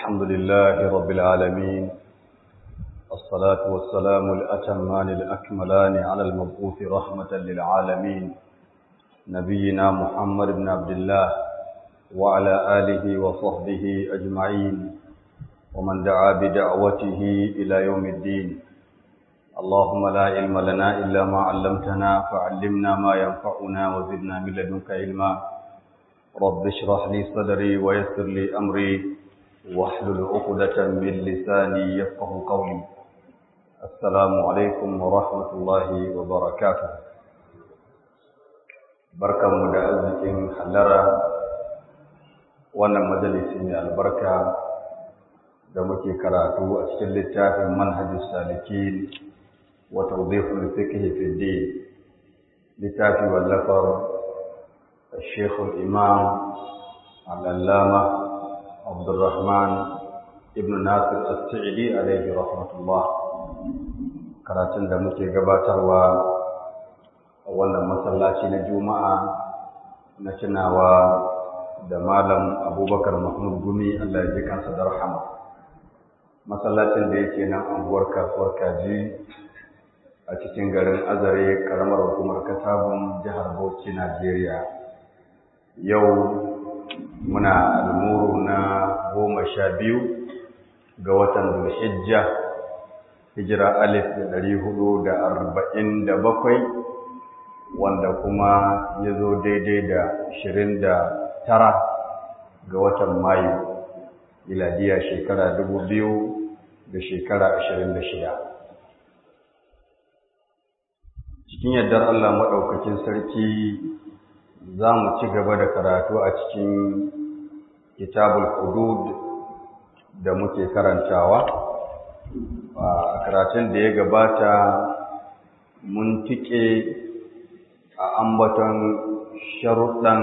الحمد لله رب العالمين الصلاة والسلام الأتمان الأكملان على المبعوث رحمة للعالمين نبينا محمد بن عبد الله وعلى آله وصحبه أجمعين ومن دعا بدعوته إلى يوم الدين اللهم لا علم لنا إلا ما علمتنا فعلمنا ما ينفعنا وزدنا من لدنك علما رب اشرح لي صدري ويسر لي أمري واحلل عقدة من لساني يفقه قولي السلام عليكم ورحمة الله وبركاته بركة مدعزة حلرة وانا مجلس البركة da muke karatu a cikin littafin manhajus salikin wa tawdihul fiqh fi din littafi wallafar الشيخ الإمام العلامة عبد الرحمن ابن ناصر السعدي عليه رحمة الله karatun da muke gabatarwa a wannan masallaci na juma'a na tunawa da malam abubakar mahmud gumi allah ya ji kansa da rahama masallacin da yake nan anguwar kasuwar kaji a cikin garin azare karamar hukumar katabun jihar bauchi najeriya yau muna almuru na goma sha biyu ga watan zulhijja hijira alif da ɗari hudu da arba'in da bakwai wanda kuma ya zo daidai da ashirin da tara ga watan mayu miladiya shekara dubu biyu da shekara ashirin da shida cikin yardar Allah maɗaukakin sarki za mu ci gaba da karatu a cikin kitabul hudud da muke karantawa a karatun da ya gabata mun tike a ambaton sharuɗan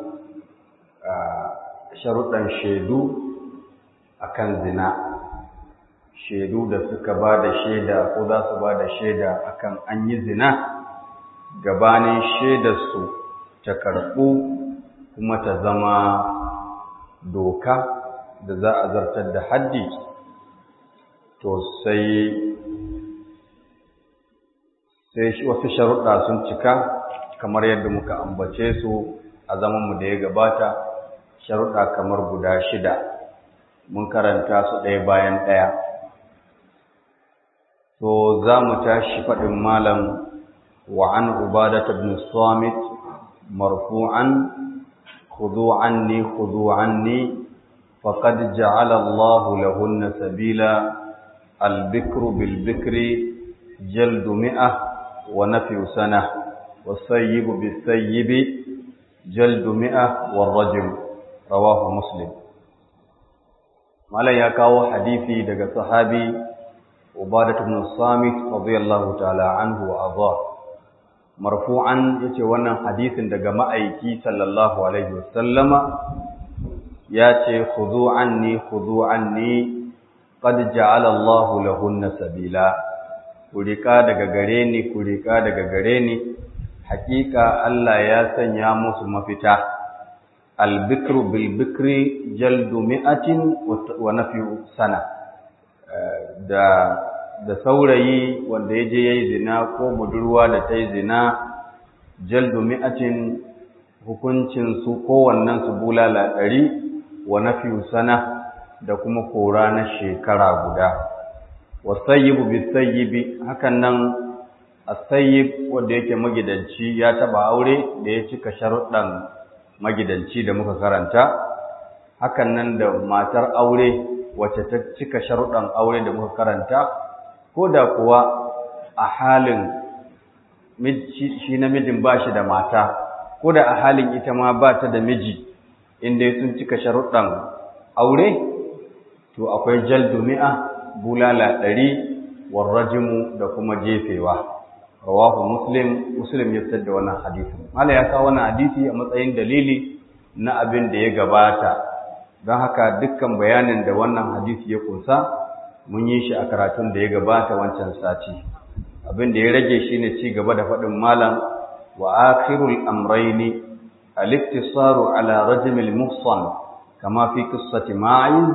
sharuɗan shaidu akan zina shaidu da suka ba da shaida ko za su ba da shaida akan an yi zina gabanin shaidarsu ta karɓu kuma ta zama doka da za a zartar da haddi to sai sai wasu sharuɗa sun cika kamar yadda muka ambace su a zamanmu da ya gabata sharuɗa kamar guda shida mun karanta su ɗaya bayan ɗaya to za mu tashi faɗin malam wa an ubadata bin samit مرفوعا خذوا عني خذوا عني فقد جعل الله لهن سبيلا البكر بالبكر جلد مئة ونفي سنة والسيب بالسيب جلد مئة والرجم رواه مسلم مالا يكاو حديثي دقى صحابي عبادة بن الصامت رضي الله تعالى عنه وأرضاه marfu'an yace wannan hadisin daga ma'aiki sallallahu alaihi wasallama yace khudhu anni khudhu anni qad ja'ala Allahu lahunna sabila kurika daga gare ni kurika daga gare ni hakika Allah ya sanya musu mafita al-bikru bil bikri jaldu mi'atin wa nafyu sana da da saurayi wanda ya je ya yi zina ko budurwa da ta yi zina jaldu mi'atin hukuncin su kowannen su bulala ɗari wa nafiyu sana da kuma kora na shekara guda wa sayyibu bi sayyibi hakan nan as-sayyib wanda yake magidanci ya taba aure da ya cika sharuɗan magidanci da muka karanta hakan nan da matar aure wacce ta cika sharuɗan aure da muka karanta ko da kuwa a halin shi namijin ba shi da mata ko da a halin ita ma ba ta da miji inda sun cika sharuɗan aure to akwai jaldu mi'a bulala ɗari warrajimu da kuma jefewa rawahu muslim muslim ya fitar da wannan hadisi mala ya kawo wannan hadisi a matsayin dalili na abin da ya gabata don haka dukkan bayanin da wannan hadisi ya kunsa mun yi shi a karatun da ya gabata wancan sati abin da ya rage shi ne ci gaba da faɗin malam wa akhirul amraini al-iktisaru ala rajmil muhsan kama fi qissati ma'iz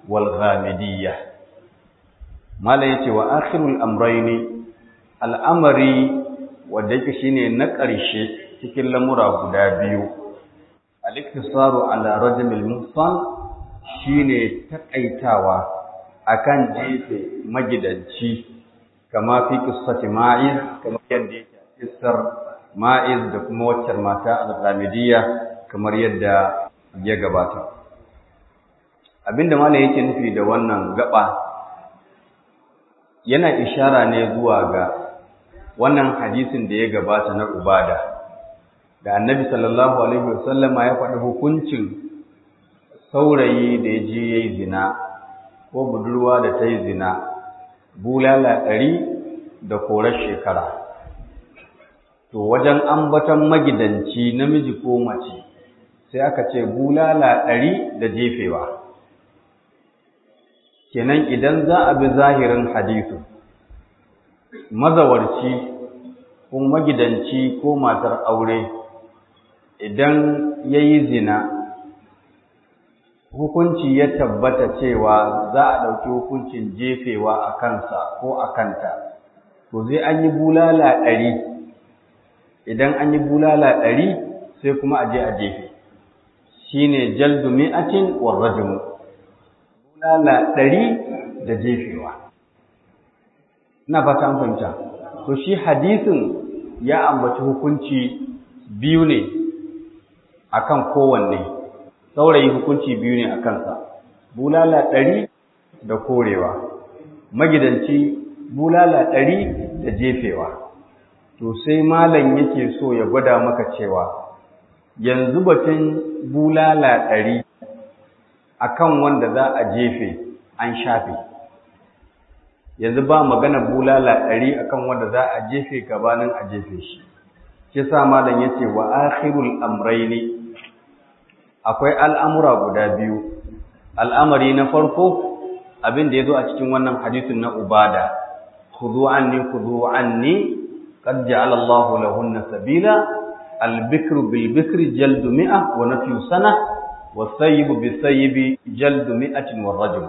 wal ghamidiyya mala yace wa akhirul amrayni al'amari wanda yake shine na ƙarshe cikin lamura guda biyu al-iktisaru ala rajmil muhsan shine takaitawa akan jefe magidanci kama fi qissati ma'iz kamar yadda yake kissar ma'iz da kuma waccar mata al-ghamidiyya kamar yadda ya gabata abinda malam yake nufi da wannan gaba yana ishara ne zuwa ga wannan hadisin da ya gabata na ubada da annabi sallallahu alaihi wasallama ya faɗi hukuncin saurayi da ya je ya yi zina ko budurwa da ta yi zina bulala ɗari da korar shekara to wajen ambaton magidanci namiji ko mace sai aka ce bulala ɗari da jefewa kenan idan za a bi zahirin hadisu mazawarci ko magidanci ko matar aure idan ya yi zina hukunci ya tabbata cewa za a ɗauki hukuncin jefewa a kansa ko a kanta to zai an yi bulala ɗari idan an yi bulala ɗari sai kuma a je a jefe shi ne jaldu mi'atin warrajimu bulala ɗari da jefewa ina fata an fahimta to shi hadisin ya ambaci hukunci biyu ne akan kowanne saurayi hukunci biyu ne a kansa bulala ɗari da korewa magidanci bulala ɗari da jefewa to sai malam yake so ya gwada maka cewa yanzu batun bulala ɗari akan wanda za a jefe an shafe yanzu ba magana bulala ɗari akan wanda za a jefe gabanin a jefe shi shi sa malam yace wa akhirul amrayni akwai al'amura guda biyu al'amari na farko abin da yazo a cikin wannan hadisin na ubada khudhu anni khudhu anni qad ja'ala Allahu lahunna sabila al-bikru bil bikri jaldu mi'a wa nafyu sana wa sayyibu bis sayyibi jaldu mi'atin wa rajul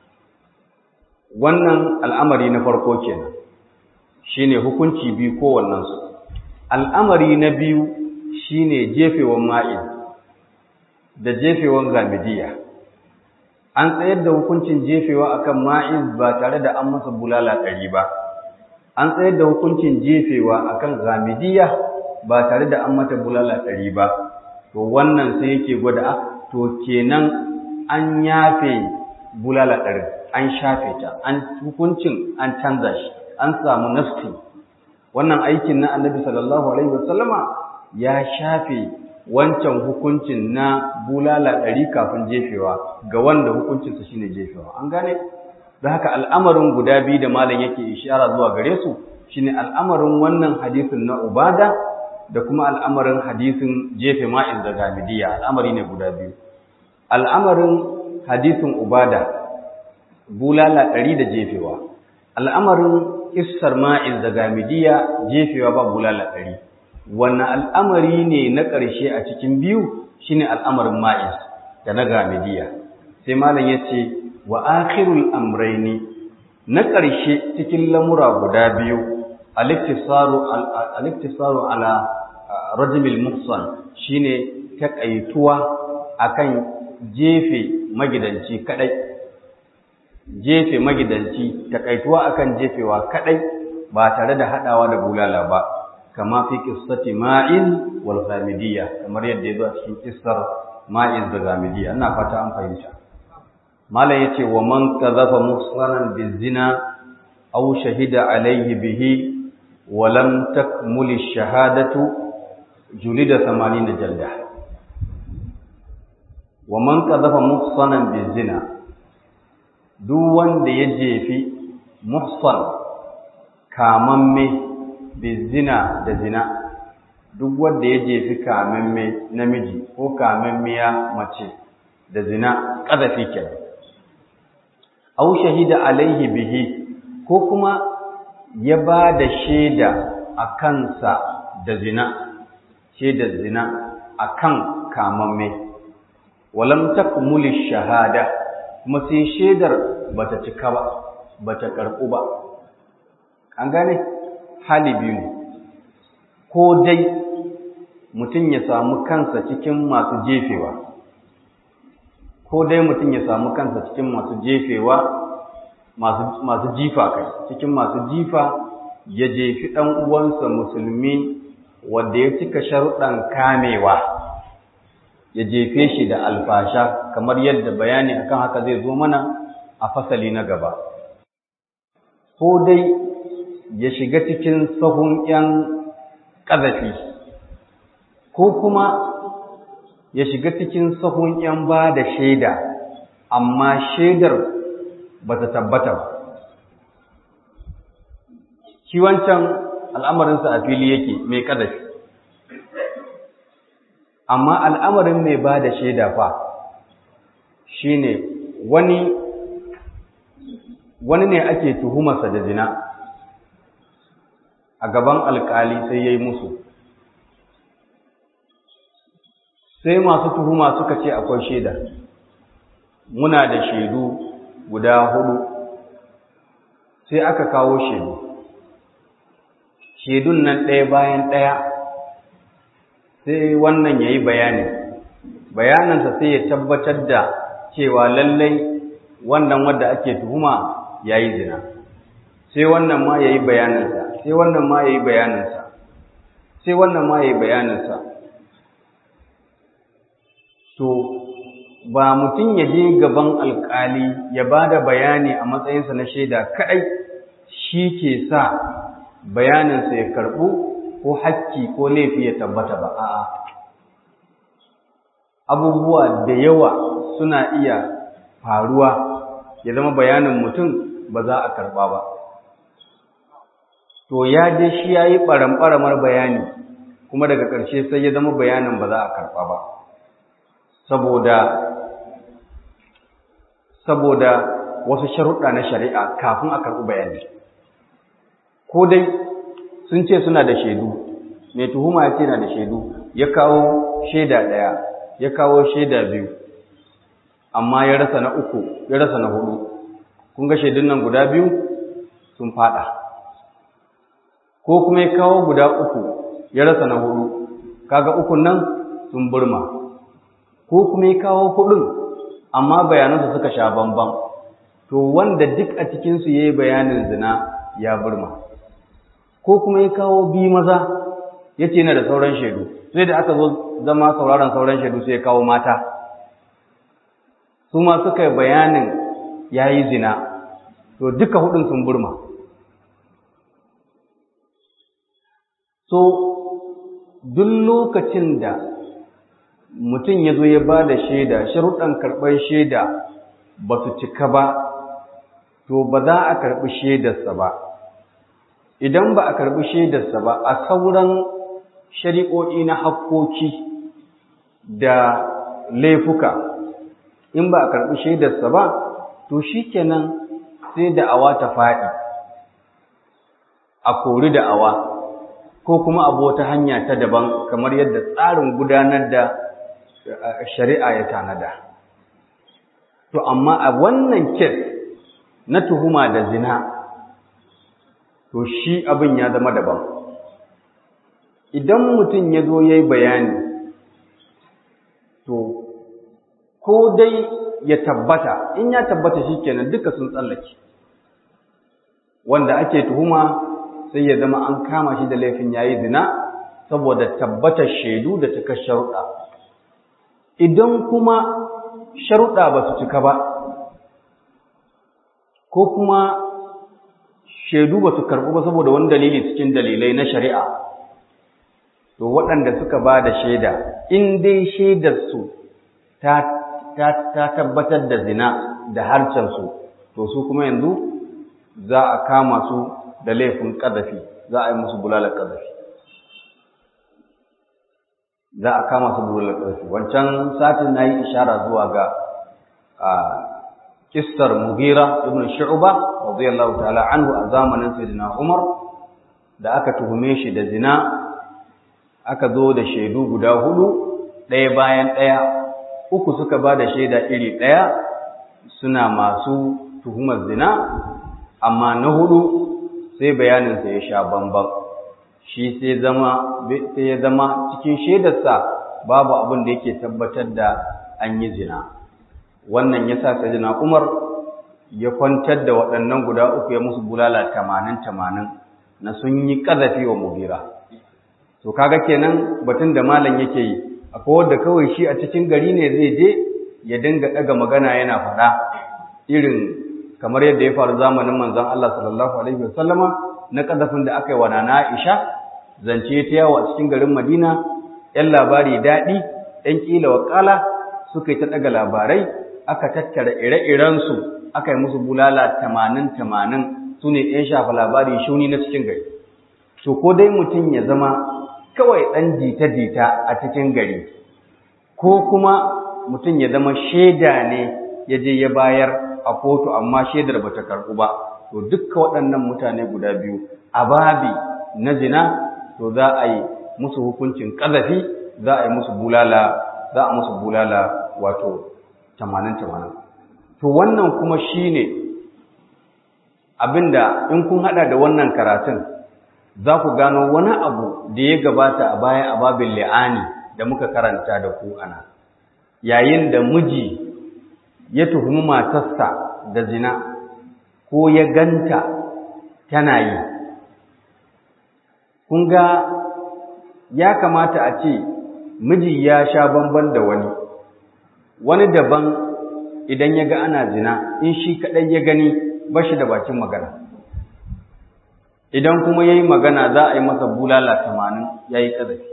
wannan al'amari na farko kenan shine hukunci biyu kowannen su al'amari na biyu shine jefewan ma'in da jefewan gamidiya an tsayar da hukuncin jefewa akan ma'iz ba tare da an masa bulala ɗari ba an tsayar da hukuncin jefewa akan gamidiya ba tare da an mata bulala ɗari ba to wannan sai yake gwada to kenan an yafe bulala ɗari an shafe ta an hukuncin an canza shi an samu nafsi wannan aikin na annabi sallallahu alaihi wasallama ya shafe wancan hukuncin na bulala ɗari kafin jefewa ga wanda hukuncinsa shine jefewa an gane da haka al'amarin guda biyu da malam yake ishara zuwa gare su shine al'amarin wannan hadisin na ubada da kuma al'amarin hadisin jefe ma'in da gamidiya al'amari ne guda biyu al'amarin hadisin ubada bulala ɗari da jefewa al'amarin kissar ma'iz da gamidiya jefewa ba bulala ɗari wannan al'amari ne na ƙarshe a cikin biyu shine al'amarin ma'iz da na gamidiya sai malam ya ce wa akhirul amraini na ƙarshe cikin lamura guda biyu al-iktisaru ala rajmil muhsan shine takaituwa akan jefe magidanci kadai jefe magidanci takaituwa akan jefewa kadai ba tare da hadawa da bulala ba kama fi qissati ma'iz wal ghamidiyya kamar yadda yazo a cikin kissar ma'iz da ghamidiyya ina fata an fahimta malam yace wa man kadhafa muhsanan bizina aw shahida alayhi bihi wa lam takmul ash-shahadatu julida 80 jalda wa man kadhafa muhsanan bizina duk wanda ya jefi muhsan kamamme bizina da zina duk wanda ya jefi kamamme namiji ko kamammiya mace da zina ƙazafi kenan aw shahida alaihi bihi ko kuma ya ba da shaida a kansa da zina shaidar zina a kan kamamme walam takmuli shahada kuma sai shaidar bata cika ba bata karɓu ba an gane hali biyu ne ko dai mutum ya samu kansa cikin masu jefewa ko dai mutum ya samu kansa cikin masu jefewa masu jifa kai cikin masu jifa ya jefi ɗan uwansa musulmi wanda ya cika sharuɗan kamewa ya jefe shi da alfasha kamar yadda bayani akan haka zai zo mana a fasali na gaba ko dai ya shiga cikin sahun 'yan ƙazafi ko kuma ya shiga cikin sahun 'yan ba da shaida amma shaidar ba ta tabbata ba shi wancan al'amarinsa a fili yake mai ƙazafi amma al'amarin mai ba da shaida fa shi ne wani wani ne ake tuhumarsa da zina a gaban alkali sai ya yi musu sai masu tuhuma suka ce akwai shaida muna da shaidu guda hudu sai aka kawo shaidu shaidun nan ɗaya bayan ɗaya sai wannan ya yi bayani bayaninsa sai ya tabbatar da cewa lallai wannan wadda ake tuhuma ya yi zina sai wannan ma ya yi bayaninsa sai wannan ma ya yi bayaninsa sai wannan ma ya yi bayaninsa to ba mutum ya je gaban alkali ya ba da bayani a matsayinsa na shaida kaɗai shi ke sa bayaninsa ya karɓu ko hakki ko laifi ya tabbata ba a'a abubuwa da yawa suna iya faruwa ya zama bayanin mutum ba za a karɓa ba to ya je shi ya yi ɓaramɓaramar bayani kuma daga ƙarshe sai ya zama bayanin ba za a karɓa ba saboda saboda wasu sharuɗa na shari'a kafin a karɓi bayani ko dai sun ce suna da shaidu mai tuhuma ya ce na da shaidu ya kawo shaida ɗaya ya kawo shaida biyu amma ya rasa na uku ya rasa na hudu kun ga shaidun nan guda biyu sun fada ko kuma ya kawo guda uku ya rasa na hudu kaga ukun nan sun burma ko kuma ya kawo hudun amma bayanansu suka sha bambam to wanda duk a cikinsu ya yi bayanin zina ya burma ko kuma ya kawo bi maza ya ce yana da sauran shaidu sai da aka zo zama sauraron sauran shaidu sai ya kawo mata su ma suka yi bayanin ya yi zina to duka hudun sun burma so duk lokacin da mutum ya zo ya ba da shaida sharuɗan karɓar shaida ba su cika ba to ba za a karɓi shaidarsa ba idan ba a karɓi shaidarsa ba a sauran shari'o'i na hakkoki da laifuka in ba a karɓi shaidarsa ba to shi kenan sai da'awa ta faɗi a kori da'awa ko kuma abu wata hanya ta daban kamar yadda tsarin gudanar da shari'a ya tanada to amma a wannan kes na tuhuma da zina to shi abin ya zama daban idan mutum ya zo ya yi bayani to ko dai ya tabbata in ya tabbata shi kenan duka sun tsallake wanda ake tuhuma sai ya zama an kama shi da laifin yayi zina saboda tabbatar shaidu da cika sharuɗa idan kuma sharuɗa ba su cika ba ko kuma shaidu ba su karɓu ba saboda wani dalili cikin dalilai na shari'a to waɗanda suka ba da shaida in dai shaidarsu ta, ta, ta tabbatar da zina da harcensu to su kuma yanzu za a kama su da laifin ƙazafi za a yi musu bulalar ƙazafi za a kama su bulalar ƙazafi wancan satin na yi ishara zuwa ga kissar mugira ibn shu'ba radiyallahu ta'ala anhu a zamanin sayyidina umar da aka tuhume shi da zina aka zo da shaidu guda hudu ɗaya bayan ɗaya uku suka ba da shaida iri ɗaya suna masu tuhumar zina amma na hudu sai bayaninsa ya sha bambam shi sai ya zama cikin shaidarsa babu abin da yake tabbatar da an yi zina wannan ya sa sajina umar ya kwantar da waɗannan guda uku ya musu bulala tamanin tamanin na sun yi ƙazafi wa mubira to kaga kenan batun da malam yake yi akwai wanda kawai shi a cikin gari ne zai je ya dinga ɗaga magana yana faɗa irin kamar yadda ya faru zamanin manzon Allah sallallahu alaihi wasallama na ƙazafin da aka yi wa nana Aisha zance ta yawo a cikin garin Madina ‘yan labari daɗi ‘yan ƙila wakala suka yi ta ɗaga labarai aka tattara ire-irensu aka yi musu bulala tamanin tamanin su ne ‘yan shafa labari shuni na cikin gari to ko dai mutum ya zama kawai ɗan jita-jita a cikin gari ko kuma mutum ya zama shaida ne ya je ya bayar a kotu amma shaidar bata karɓu ba to dukkan waɗannan mutane guda biyu a babi na zina to za a yi musu hukuncin ƙazafi za a yi musu bulala za a musu bulala wato tamanin tamanin to wannan kuma shine abinda in kun hada da wannan karatun za ku gano wani abu da ya gabata a baya a babin li'ani da muka karanta da ku ana yayin da miji ya tuhumi matarsa da zina ko ya ganta tana yi kun ga ya kamata a ce miji ya sha bamban da wani wani daban idan ya ga ana zina in shi kaɗai ya gani ba shi da bakin magana idan kuma ya yi magana za a yi masa bulala tamanin ya yi ƙazafi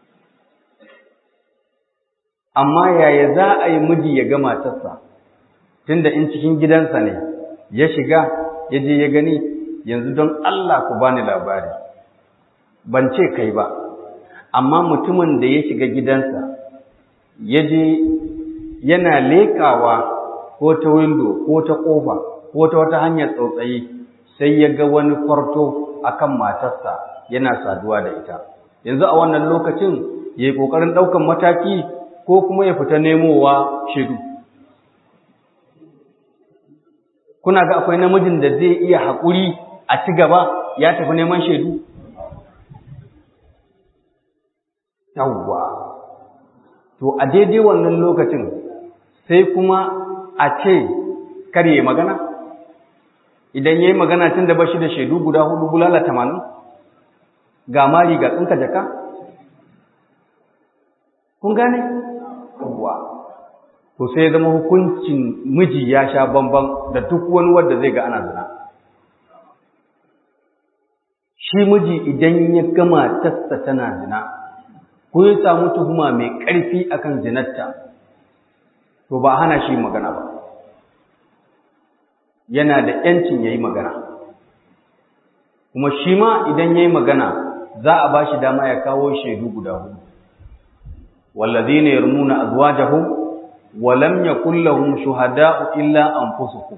amma yaya za a yi miji ya ga matarsa tunda in cikin gidansa ne ya shiga ya je ya gani yanzu don Allah ku bani labari ban ce kai ba amma mutumin da ya shiga gidansa ya je yana leƙawa ko ta windo ko ta ƙofa ko ta wata hanyar tsautsayi sai ya ga wani kwarto akan matarsa yana saduwa da ita yanzu a wannan lokacin ya yi ƙoƙarin ɗaukan mataki ko kuma ya fita nemowa shaidu kuna ga akwai namijin da zai iya haƙuri a ci gaba ya tafi neman shaidu yawwa to a daidai wannan lokacin sai kuma a ce kar yi magana idan ya yi magana tun da bashi da shaidu guda hudu bulala tamanin ga mari ga tsinka jaka kun gane yawwa to sai zama hukuncin miji ya sha bamban da duk wani wanda zai ga ana zina shi miji idan ya gama tasta tana zina ko ya samu tuhuma mai ƙarfi akan zinarta to ba hana shi magana ba yana da ‘yancin ya yi magana kuma shi ma idan ya yi magana za a ba shi dama ya kawo shaidu guda hudu wallazi ne yarmuna azwajahum wa lam yakul lahum shuhada'u illa anfusuhum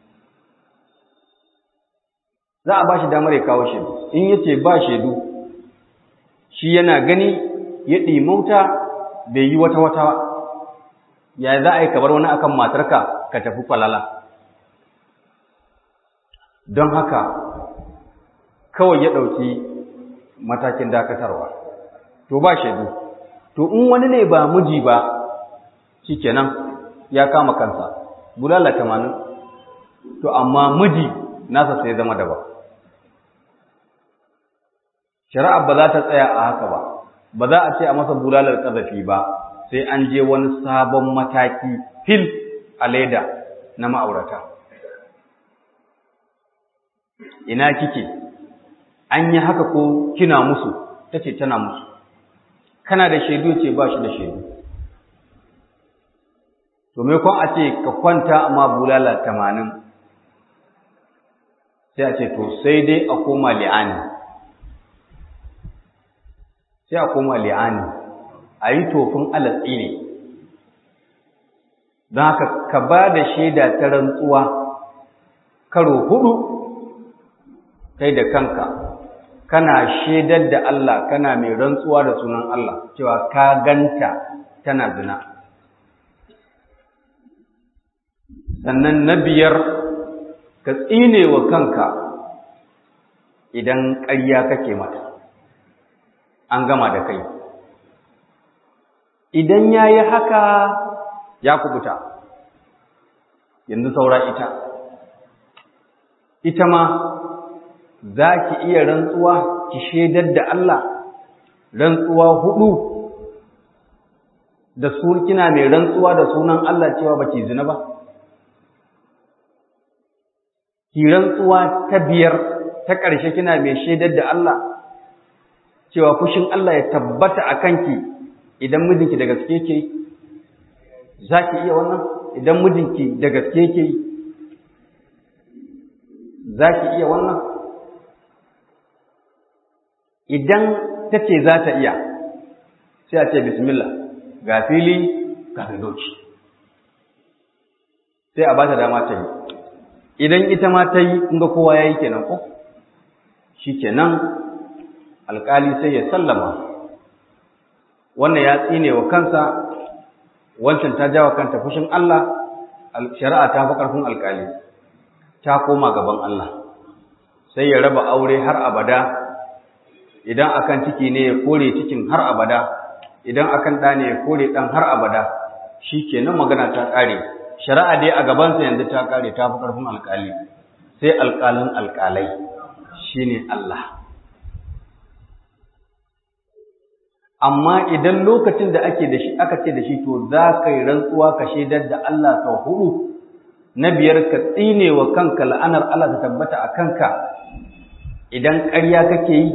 za a ba shi damar ya kawo shaidu in yace ba shaidu shi yana gani ya ɗimauta bai yi wata-wata ya za a yi kabar wani akan matarka ka tafi falala don haka kawai ya ɗauki matakin dakatarwa to ba shaidu to in wani ne ba miji ba shikenan ya kama kansa bulala tamanin to amma miji nasa sai zama daban shari'a ba za ta tsaya a haka ba ba za a ce a masa bulalar ƙazafi ba sai an je wani sabon mataki fil a leda na ma'aurata ina kike an yi haka ko kina musu ta ce tana musu kana da shaidu ce ba shi da shaidu to me kwan a ce ka kwanta amma bulala tamanin sai a ce to sai dai a koma li'ani sai a koma li'ani a yi tofin alatsi ne don haka ka ba da shaida ta rantsuwa karo hudu kai da kanka kana shaidar da Allah kana mai rantsuwa da sunan Allah cewa ka ganta tana zina sannan na biyar ka tsine wa kanka idan ƙarya kake mata an gama da kai idan ya yi haka ya kubuta yanzu saura ita ita ma za ki iya rantsuwa ki shaidar da Allah rantsuwa hudu da su kina mai rantsuwa da sunan Allah cewa baki zina ba ki rantsuwa ta biyar ta ƙarshe kina mai shaidar da Allah cewa fushin Allah ya tabbata a kanki idan mijinki da gaske ke za ki iya wannan idan mijinki da gaske ke za ki iya wannan idan ta ce za ta iya sai a ce bismillah ga fili ga doki sai a ba ta dama ta yi idan ita ma ta yi inga kowa ya yi kenan ko shi kenan alkali sai ya sallama wannan ya tsine wa kansa wancan ta jawa kanta fushin Allah shari'a ta fi ƙarfin alkali ta koma gaban Allah sai ya raba aure har abada idan akan ciki ne ya kore cikin har abada idan akan ɗa ne ya kore ɗan har abada shi kenan magana ta ƙare shari'a dai a gabansa yanzu ta ƙare ta fi ƙarfin alƙali sai alƙalin alƙalai shine Allah amma idan lokacin da ake da shi aka ce da shi to za ka yi rantsuwa ka shaidar da Allah sau hudu na biyar ka tsine wa kanka la'anar Allah ta tabbata a kanka idan ƙarya kake yi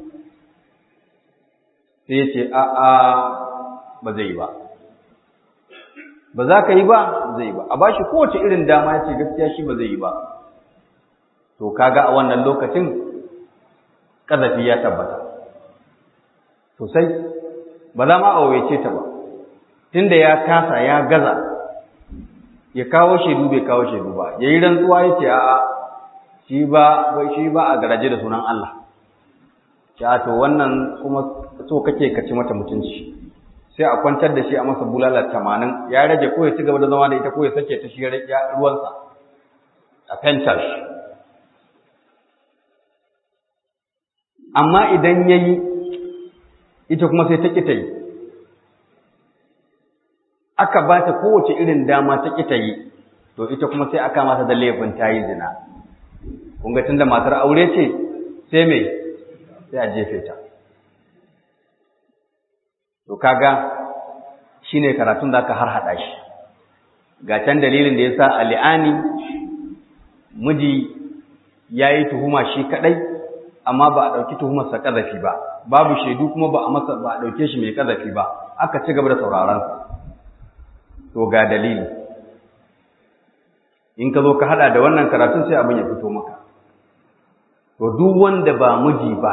sai ya ce a'a ba zai yi ba ba za ka yi ba zai yi ba a bashi kowace irin dama ya ce gaskiya shi ba zai yi ba to kaga a wannan lokacin ƙazafi ya tabbata sosai ba za ma a waice ta ba tunda ya kasa ya gaza ya kawo shaidu bai kawo shaidu ba ya yi rantsuwa ya ce a'a shi ba shi ba a garaje da sunan Allah ya to wannan kuma so kake ka ci mata mutunci sai a kwantar da shi a masa bulala tamanin ya rage ko ya ci gaba da zama da ita ko ya sake ta shi ya ruwansa a fentar shi amma idan ya yi ita kuma sai ta ƙi ta yi aka ba ta kowace irin dama ta ƙi ta yi to ita kuma sai aka mata da laifin ta yi zina kun ga tunda matar aure ce sai me sai a jefe ta to kaga shine karatun da aka har hada shi ga can dalilin da yasa ali'ani miji yayi tuhuma shi kadai amma ba a dauki tuhumar sa kazafi ba babu shaidu kuma ba a masa ba a dauke shi mai kazafi ba aka ci gaba da sauraron sa to ga dalili in ka zo ka hada da wannan karatun sai abin ya fito maka to duk wanda ba miji ba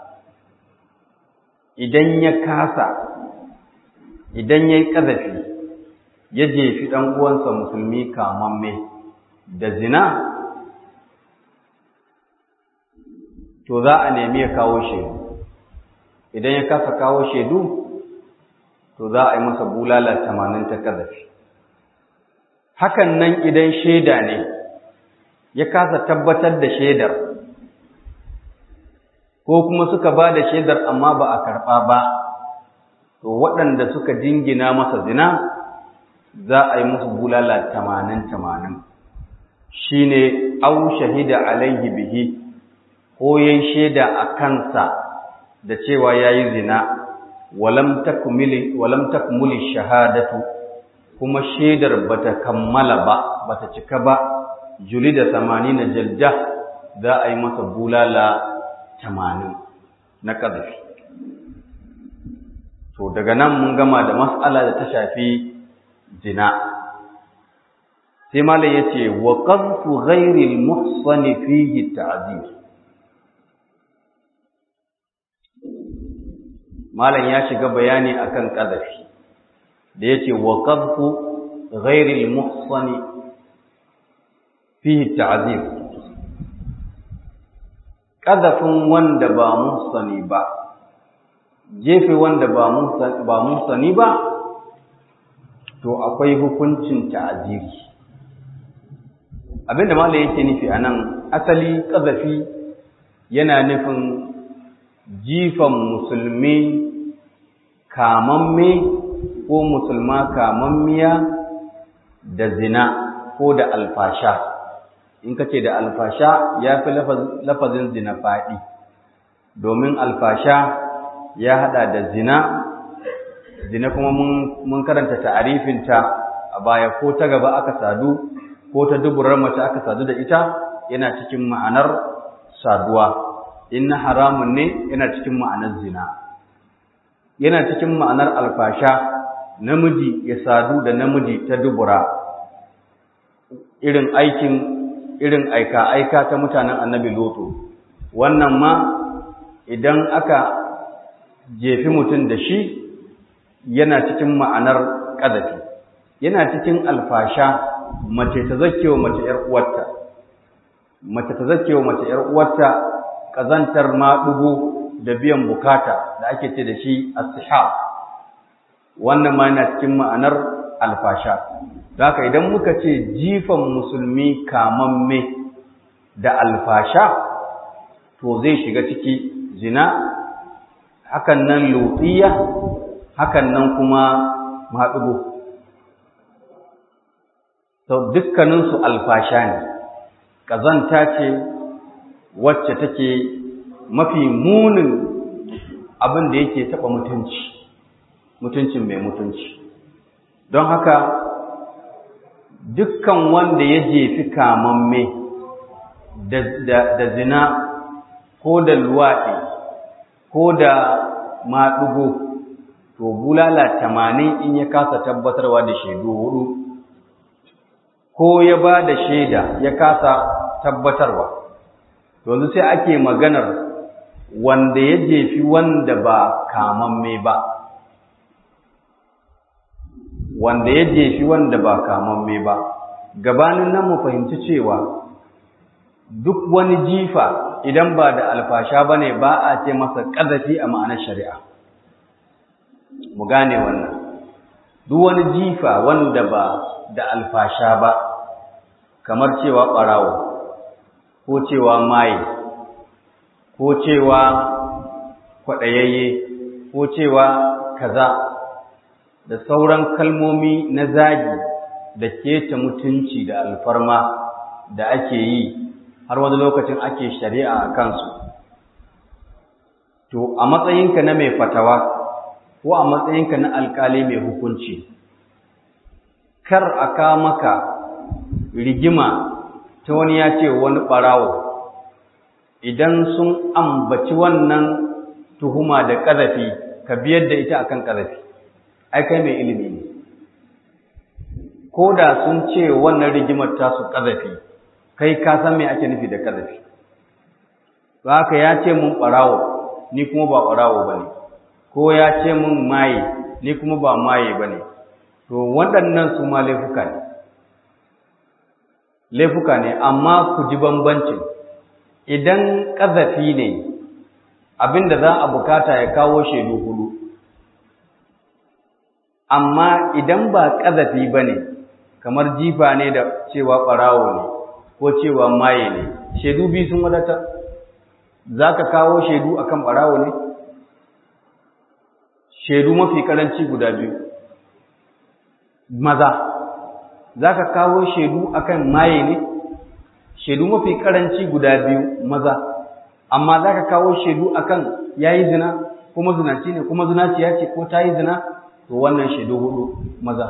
idan ya kasa idan ya yi ƙazafi ya jefi ɗan uwansa musulmi kamamme da zina to za a nemi ya kawo shaidu idan ya kasa kawo shaidu to za a yi masa bulala tamanin ta ƙazafi hakan nan idan shaida ne ya kasa tabbatar da shaidar ko kuma suka ba da shaidar amma ba a karɓa ba to waɗanda suka jingina masa zina za a yi musu bulala tamanin tamanin shi ne au shahida alaihi bihi ko ya shaida a kansa da cewa ya yi zina walam takmuli shahadatu kuma shaidar bata kammala ba bata cika ba juli da na jalda za a yi masa bulala tamanin na ƙazafi to daga nan mun gama da mas'ala da ta shafi zina sai malam yace wa qadfu ghairi al-muhsan fihi ta'zir malam ya shiga bayani akan qadhafi da yace wa qadfu ghairi al-muhsan fihi ta'zir qadhafin wanda ba muhsani ba jefe wanda ba musani ba to akwai hukuncin ta'aziri abinda malai yake nufi anan asali kazafi yana nufin jifan musulmi kamamme ko musulma kamammiya da zina ko da alfasha in ka ce da alfasha ya fi lafazin zina faɗi domin alfasha ya haɗa da zina zina kuma mun karanta ta'arifinta a baya ko ta gaba aka sadu ko ta duburar mace aka sadu da ita yana cikin ma'anar saduwa in na haramun ne yana cikin ma'anar zina yana cikin ma'anar alfasha namiji ya sadu da namiji ta dubura irin aikin irin aika-aika ta mutanen annabi loto wannan ma idan aka jefi mutum da shi yana cikin ma'anar ƙazafi yana cikin alfasha mace ta zakewa mace ‘yar uwarta mace ta zakewa mace ‘yar uwarta ƙazantar maɗugo da biyan bukata da ake ce da shi as wannan ma yana cikin ma'anar alfasha haka idan muka ce jifan musulmi kamamme da alfasha to zai shiga ciki zina hakan nan lutiya hakan nan kuma maɗugo to dukkaninsu alfasha ne ƙazanta ce wacce take mafi munin abin da yake taɓa mutunci mutuncin mai mutunci don haka dukkan wanda ya jefi kamamme da, da, da zina ko da luwaɗi ko da maɗugo to bulala tamanin in ya kasa tabbatarwa da shaidu hudu ko ya ba da shaida ya kasa tabbatarwa yanzu sai ake maganar wanda ya jefi wanda ba kamamme ba wanda ya jefi wanda ba kamamme ba gabanin nan mu fahimci cewa duk wani jifa idan ba da alfasha bane ba a ce masa ƙazafi a ma'anar shari'a mu gane wannan duk wani jifa wanda ba da alfasha ba kamar cewa ɓarawo ko cewa maye ko cewa kwaɗayayye ko cewa kaza da sauran kalmomi na zagi da keta mutunci da alfarma da ake yi har wani lokacin ake shari'a a kansu to a matsayinka na mai fatawa ko a matsayinka na alkali mai hukunci kar a ka maka rigima ta wani ya ce wani ɓarawo idan sun ambaci wannan tuhuma da ƙazafi ka biyar da ita akan ƙazafi ai kai mai ilimi ne ko da sun ce wannan rigimar tasu ƙazafi kai ka san me ake nufi da ƙazafi ba haka ya ce mun ɓarawo ni kuma ba ɓarawo ba ne ko ya ce mun maye ni kuma ba maye ba ne to waɗannan su ma laifuka ne laifuka ne amma ku ji bambancin idan ƙazafi ne abinda za a bukata ya kawo shaidu hudu amma idan ba ƙazafi ba ne kamar jifa ne da cewa ɓarawo ne ko cewa maye ne shaidu biyu sun wadata za ka kawo shaidu akan ɓarawo ne shaidu mafi karanci guda biyu maza za ka kawo shaidu akan maye ne shaidu mafi karanci guda biyu maza amma za ka kawo shaidu akan yayi zina kuma zinaci ne kuma zinaciya ce ko ta yi zina to wannan shaidu hudu maza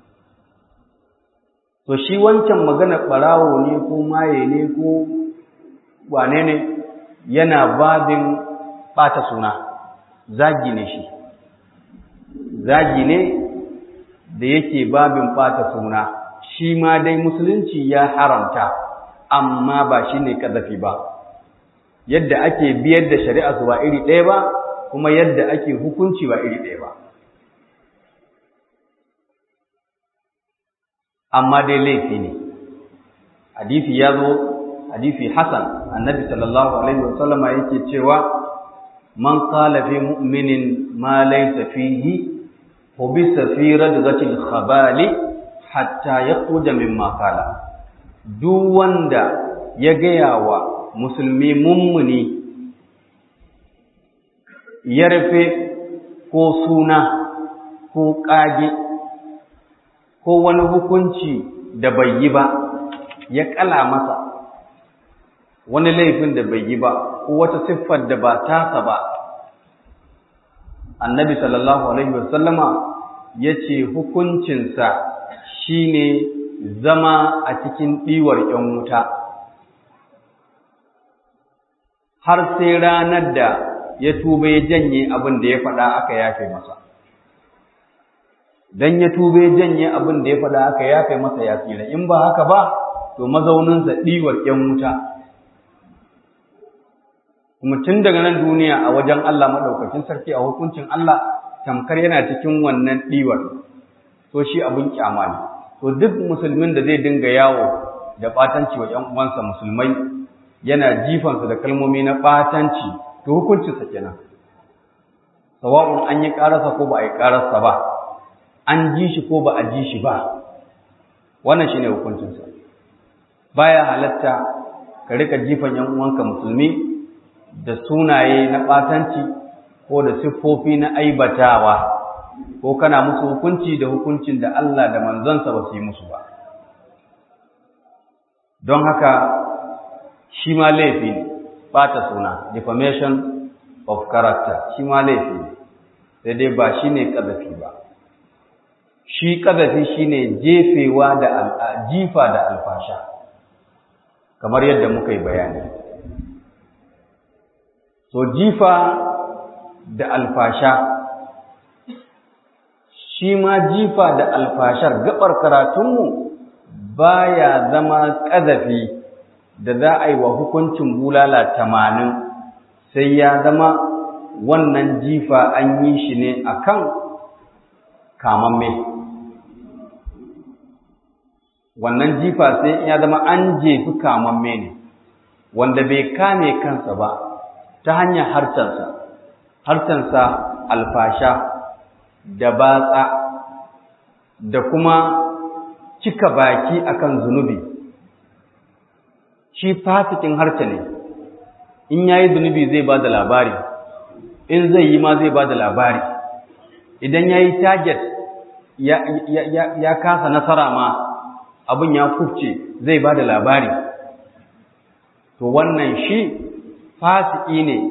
to shi wancan magana ɓarawo ne ko maye ne ko wane ne yana babin ɓata suna zagi ne shi zagi ne da yake babin ɓata suna shi ma dai musulunci ya haramta amma ba shi ne ƙazafi ba yadda ake biyar da shari'a su ba iri ɗaya ba kuma yadda ake hukunci ba iri ɗaya ba amma dai laifi ne hadisi ya zo hadisi hasan annabi sallallahu alaihi wasallama yake cewa man qala fi mu'minin ma laysa fihi hubisa fi radghatil khabali hatta yakhruja mimma qala duk wanda ya gaya wa musulmi mummuni ya rufe ko suna ko ƙage ko wani hukunci da bai yi ba ya ƙala masa wani laifin da bai yi ba ko wata siffar da ba tasa ba annabi sallallahu alaihi wasallama ya ce hukuncinsa shine zama a cikin ɗiwar ‘yan wuta har sai ranar da ya tuba ya janye abin da ya faɗa aka yafe masa don ya tuba ya janye abin da ya faɗa aka yafe masa ya tsira in ba haka ba to mazauninsa ɗiwar ‘yan wuta kuma tun daga nan duniya a wajen Allah maɗaukacin sarki a hukuncin Allah tamkar yana cikin wannan ɗiwar to shi abin kyama ne to duk musulmin da zai dinga yawo da ɓatanci wa ‘yan uwansa musulmai yana jifansu da kalmomi na ɓatanci to hukuncinsa kenan sawa'un an yi ƙararsa ko ba a yi ƙararsa ba an ji shi ko ba a ji shi ba wannan shine hukuncinsa baya halatta ka rika jifan ‘yan uwanka musulmi da sunaye na ɓatanci ko da siffofi na aibatawa ko kana musu hukunci da hukuncin da Allah da manzansa ba su yi musu ba don haka shi ma laifi ne ɓata suna defamation of character shi ma laifi ne sai dai ba shi ne ƙazafi ba shi ƙazafi shi ne jefewa da jifa da alfasha kamar yadda muka yi bayani so jifa da alfasha shi ma jifa da alfashar gabar karatunmu baya zama ƙazafi da za a yi wa hukuncin bulala tamanin sai ya zama wannan jifa an yi shi ne a kan kamamme wannan jifa sai ya zama an jefi kamamme ne wanda bai kame kansa ba ta hanyar harcensa harcensa alfasha da batsa da kuma cika baki akan zunubi shi fasikin harce ne in yayi zunubi zai ba da labari in zai yi ma zai ba da labari idan yayi target ya, ya, ya, ya kasa nasara ma abin ya kufce zai ba da labari to wannan shi fasiki ne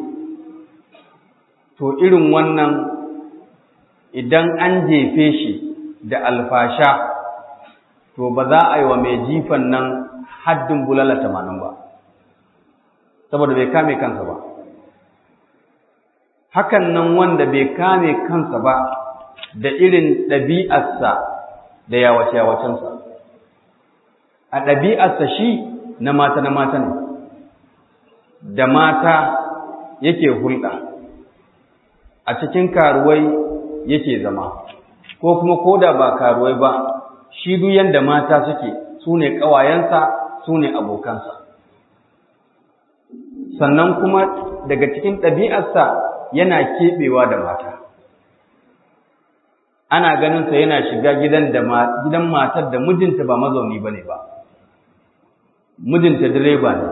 to irin wannan idan an jefe shi da alfasha to ba za a yi wa mai jifan nan haddin bulala tamanin ba saboda bai kame kansa ba hakan nan wanda bai kame kansa ba da irin ɗabi'arsa da yawace-yawacensa a ɗabi'arsa shi na mata na mata ne da mata yake hulɗa a cikin karuwai yake zama ko kuma koda ba karuwai ba shi duk yanda mata suke su ne ƙawayensa su ne abokansa sannan kuma daga cikin ɗabi'arsa yana keɓewa da mata ana ganinsa yana shiga gidan da gidan matar da mijinta ba mazauni ba ne ba mijinta direba ne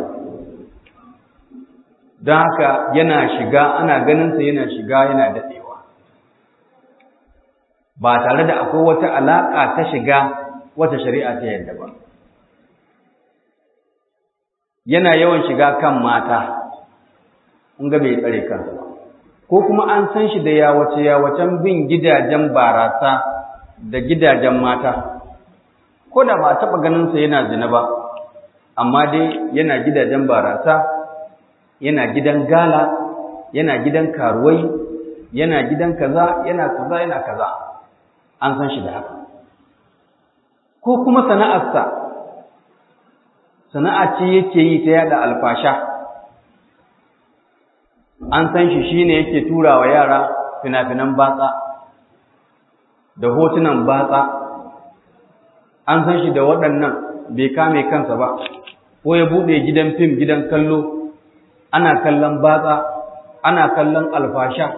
don haka yana shiga ana ganinsa yana shiga yana daɗewa ba tare da akwai wata alaƙa ta shiga wata shari'a ta yadda ba yana yawan shiga kan mata in ga bai tsare kansa ba ko kuma an san shi da yawace yawacen bin gidajen barasa da gidajen mata ko da ba a taɓa ganinsa yana zina ba amma dai yana gidajen barasa yana gidan gala yana gidan karuwai yana gidan kaza yana kaza yana kaza an san shi da haka ko kuma sana'arsa sana'a ce yake yi ta yada alfasha an san shi shine yake tura wa yara fina-finan batsa da hotunan batsa an san shi da waɗannan bai kame kansa ba ko ya buɗe gidan fim gidan kallo ana kallon batsa ana kallon alfasha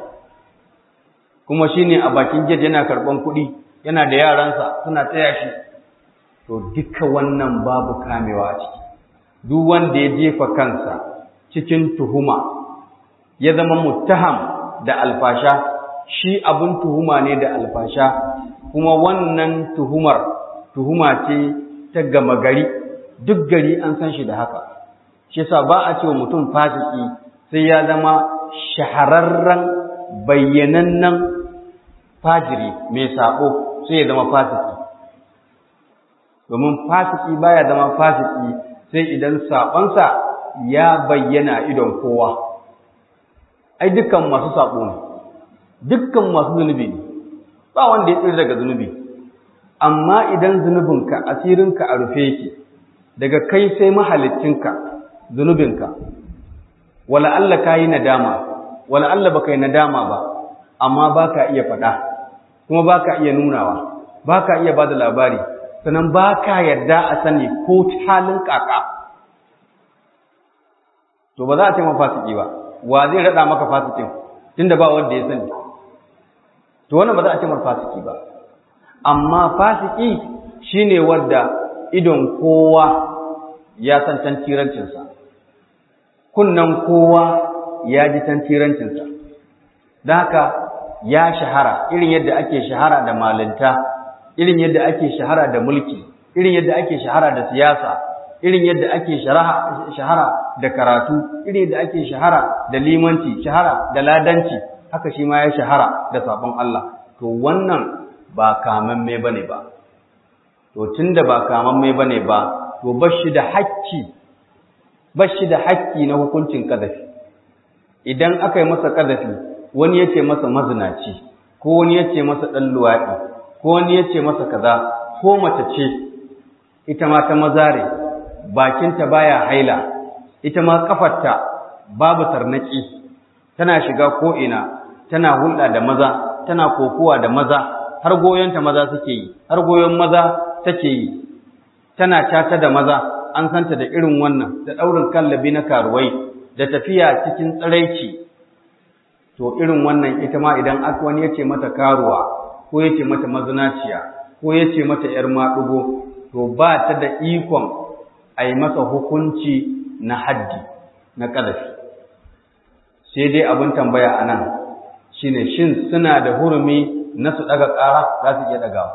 kuma shine a bakin gate yana karɓan kuɗi yana da yaransa suna taya shi to duka wannan babu kamewa a ciki duk wanda ya jefa kansa cikin tuhuma ya zama muttaham da alfasha shi abin tuhuma ne da alfasha kuma wannan tuhumar tuhuma ce ta gama gari duk gari an san shi da haka shi yasa ba a cewa mutum fasiki sai ya zama shahararren bayyanannen fajiri mai sabo sai ya zama fasiki domin fasiki baya zama fasiki sai idan sabonsa ya bayyana idon kowa ai dukkan masu sabo ne dukkan masu zunubi ne ba wanda ya tsira daga zunubi amma idan zunubinka asirinka a rufe yake daga kai sai mahalicinka zunubinka wala Allah ka yi nadama wala Allah baka yi nadama ba amma baka iya faɗa kuma baka iya nunawa baka iya bada labari sannan baka yarda a sani ko halin kaka to ba za a ce ma fasiki ba wa zai rada maka fasikin tunda ba wanda ya sani to wannan ba za a ce mar fasiki ba amma fasiki shine wanda idon kowa ya san tantirancinsa kunnan kowa ya ji tantirancinsa don haka ya shahara irin yadda ake shahara da malinta irin yadda ake shahara da mulki irin yadda ake shahara da siyasa irin yadda ake shahara da karatu irin yadda ake shahara da limanci shahara da ladanci haka shi ma ya shahara da sabon Allah to wannan ba kamamme bane ba to tunda ba kamamme bane ba to bashi da hakki bashi da hakki na hukuncin kadafi idan aka yi masa kadafi wani yace masa mazinaci ko wani yace masa dan luwadi ko wani yace masa kaza ko mace ce ita ma ta mazare bakinta baya haila ita ma kafarta babu tarnaki tana shiga ko ina tana hulɗa da maza tana kokuwa da maza har goyonta maza suke yi har goyon maza take yi tana cata da maza an santa da irin wannan da ɗaurin kallabi na karuwai da tafiya cikin tsiraici to irin wannan ita ma idan aka wani ya ce mata karuwa ko ya ce mata mazinaciya ko ya ce mata ‘yar maɗugo to ba ta da ikon a yi masa hukunci na haddi na ƙazafi sai dai abin tambaya a nan shine shin suna da hurumi na su ɗaga ƙara za su iya ɗagawa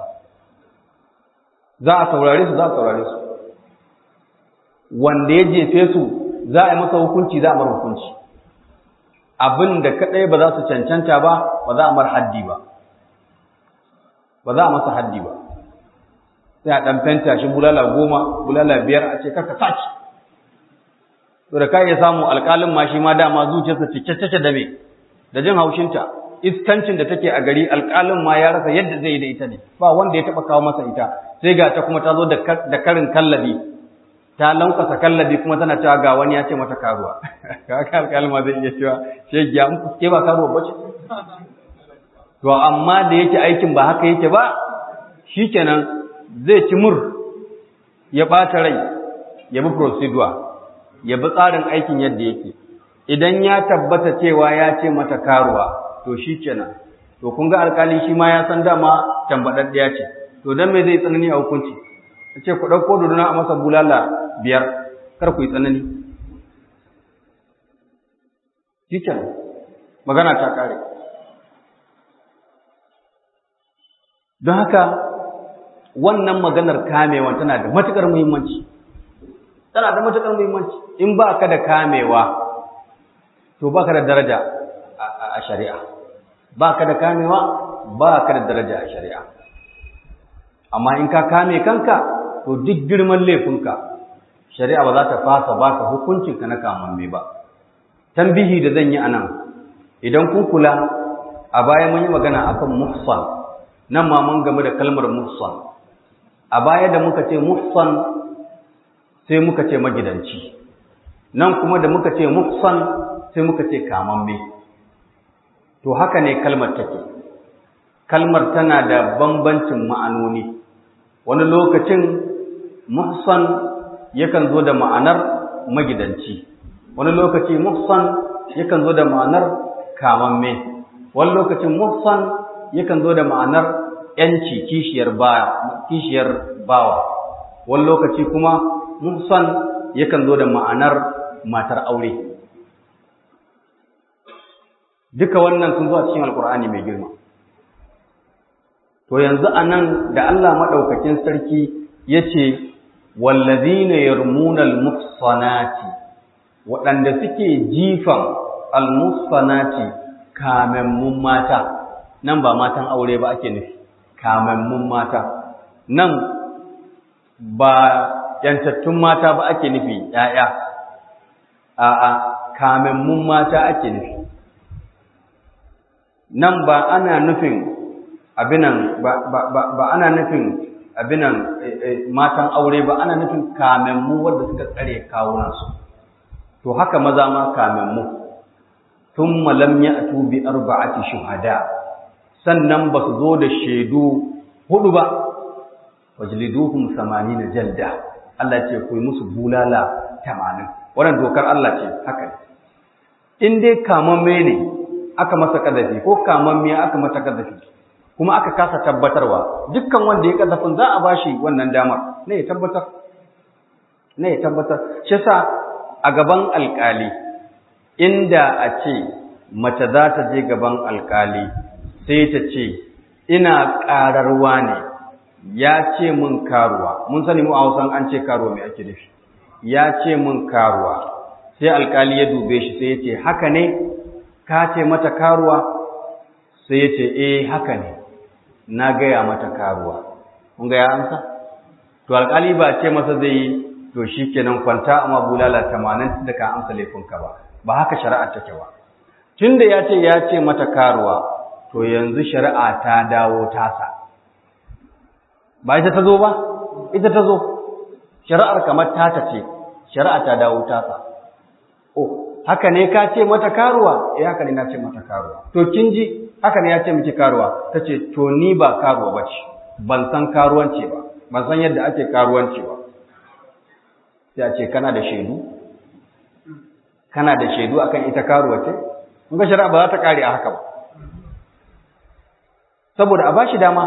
za a saurare su za a saurare su wanda ya jefe su za a yi masa hukunci za a mar hukunci abin da kaɗai ba za su cancanta ba ba za a mar haddi ba ba za a masa haddi ba sai a ɗan fenta shi bulala goma bulala biyar a ce kaka saki to da ka iya samu alƙalin ma shi ma dama zuciyarsa cike take da me da jin haushinta iskancin da take a gari alƙalin ma ya rasa yadda zai yi da ita ne ba wanda ya taɓa kawo masa ita sai ga ta kuma ta zo da karin kallabi ta lankasa kallabi kuma tana cewa ga wani ya ce mata karuwa kaka alƙalin ma zai iya cewa shegiya in ke ba karuwa ba ce to amma da yake aikin ba haka yake ba shikenan zai ci mur ya ɓata rai ya bi procedure ya bi tsarin aikin yadda yake idan ya tabbata cewa ya ce mata karuwa to shi kenan to kun ga alkali shi ma ya san dama tambadaddiya ce to dan me zai tsanani a hukunci ce ku ɗauko dodona a masa bulala biyar kar ku yi tsanani shi kenan magana ta kare don haka wannan maganar kamewa tana da matuƙar muhimmanci tana da matuƙar muhimmanci in ba ka da kamewa to ba ka da daraja a shari'a ba ka da kamewa ba ka da daraja a shari'a amma in ka kame kanka to duk girman laifinka shari'a ba za ta fasa ba ka hukuncinka na kamamme ba tambihi da zan yi a nan idan kun kula a baya mun yi magana akan muhsan nan ma mun game da kalmar muhsan a baya da muka ce muhsan sai muka ce magidanci nan kuma da muka ce muhsan sai muka ce kamamme to haka ne kalmar take kalmar tana da bambancin ma'anoni wani lokacin muhsan yakan zo da ma'anar magidanci wani lokaci muhsan yakan zo da ma'anar kamamme wani lokacin muhsan yakan zo da ma'anar yanci kishiyar bawa kishiyar bawa wani lokaci kuma muhsan yakan zo da ma'anar matar aure duka wannan sun zo a cikin alkur'ani mai girma to yanzu anan da Allah madaukakin sarki yace wallazina yarmunal muhsanati waɗanda suke jifan almuhsanati kamammun mata nan ba matan aure ba ake nufi kamammun mata nan ba yantattun mata ba ake nufi ‘ya'ya, a'a, kamammun mata ake nufi. Nan ba ana nufin abinan, ba, ana nufin abinan matan aure ba, ana nufin kamammu wadda suka tsare kawunansu. To haka maza ma kamammu, tun malam ya atubi arba'ati shuhada, sannan ba su zo da shaidu hudu ba, wajliduhum na jalda Allah ce ku yi musu bulala tamanin. wannan dokar Allah ce haka ne in dai kamamme ne aka masa kadafi ko kamammiya aka mata kadafi kuma aka kasa tabbatarwa dukkan wanda ya kadafin za a bashi wannan damar ne ya tabbatar ne ya tabbatar shi yasa a gaban alkali inda a ce mace za ta je gaban alkali sai ta ce ina ƙararwa ne ya ce mun karuwa mun sani mu a hausan an ce karuwa mai ake nufi ya ce mun karuwa sai alkali ya dube shi sai ya ce haka ne ka ce mata karuwa sai ya ce eh haka ne na gaya mata karuwa kun ga ya amsa to alkali ba ce masa zai yi to shi kenan kwanta amma bulala tamanin da ka amsa laifinka ba ba haka shari'a take ba tunda ya ce ya ce mata karuwa to yanzu shari'a ta dawo tasa ba ita ta zo ba ita ta zo shari'ar kamar tata ce shari'a ta dawo tasa oh haka ne ka ce mata karuwa eh haka ne na ce mata karuwa to kin ji haka ne ya ce miki karuwa tace to ni ba karuwa bace ban san karuwanci ba ban san yadda ake karuwanci ba sai a ce kana da shaidu kana da shaidu akan ita karuwa ce kun ga shari'a ba za ta kare a haka ba saboda a bashi dama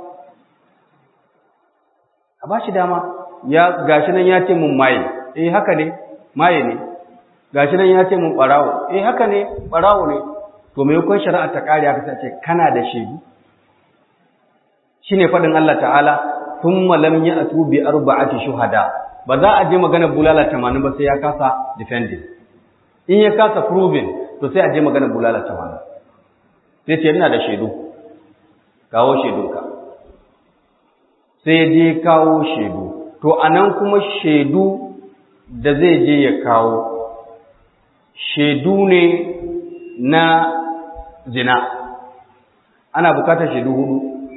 a ba shi dama ya gashi nan ya ce mun maye eh haka ne maye ne gashi nan ya ce mun barawo eh haka ne barawo ne to me yakon shari'a ta kare aka ce kana da shaidu shine fadin Allah ta'ala thumma lam ya'tu bi arba'ati shuhada ba za a je magana bulala 80 ba sai ya kasa defending in ya kasa proving to sai a je magana bulala 80 sai ce ina da shaidu kawo shaidunka sai ya je kawo shaidu to anan kuma shaidu da zai je ya kawo shaidu ne na zina ana bukatar shaidu hudu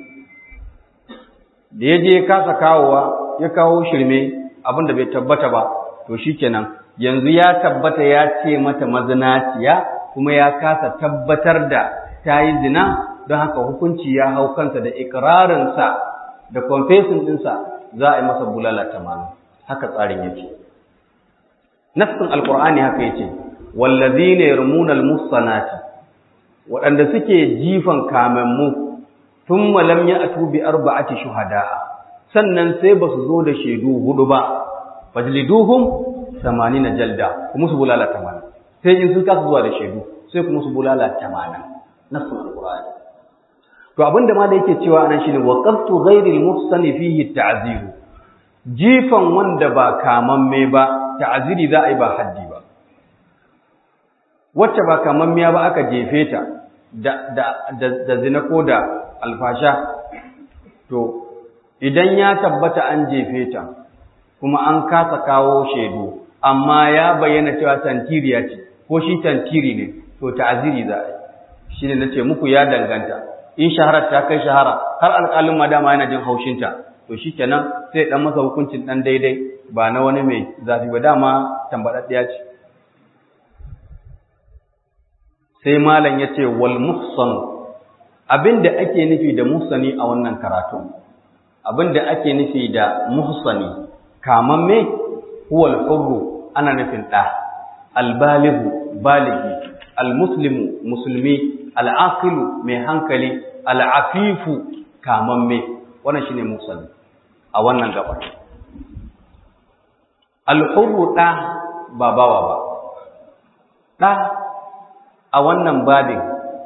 da ya je ya kasa kawowa ya kawo shirme abinda bai tabbata ba to shikenan yanzu ya tabbata ya ce mata mazinaciya kuma ya kasa tabbatar da ta yi zina don haka hukunci ya hau kansa da ikirarinsa da confessing ɗinsa za a yi masa bulala tamanin haka tsarin yake nassin alkur'ani haka yace wallazina yarmuna almuhsanati waɗanda suke jifan kamammu thumma lam ya'tu bi arba'ati shuhada sannan sai ba su zo da shaidu hudu ba fajliduhum 80 jalda kuma su bulala 80 sai in sun kasa zuwa da shaidu sai kuma su bulala 80 nassin alkur'ani to abinda ma da yake cewa anan shine waqaftu ghairil muhsani fihi ta'ziru jifan wanda ba kamamme ba ta'ziri za a yi ba haddi ba wacce ba kamammiya ba aka jefe ta da da da, zina ko da alfasha to idan ya tabbata an jefe ta kuma an kasa kawo shaidu amma ya bayyana cewa tantiriya ce ko shi tantiri ne to ta'ziri za a yi shine nace muku ya danganta in shaharar ta kai shahara har alƙalin madama yana jin haushinta to shi kenan sai dan masa hukuncin dan daidai ba na wani mai zafi ba dama tambaɗaɗɗiya ce sai malam ya ce wal muhsan abinda ake nufi da muhsani a wannan karatu abinda ake nufi da muhsani kamamme huwa al-hurru ana nufin ɗa al-balighu balighi al-muslimu musulmi al'aqilu mai hankali al'afifu kamamme wannan shine musalli a wannan gabar alhurru ɗa ba bawa ba ɗa a wannan babin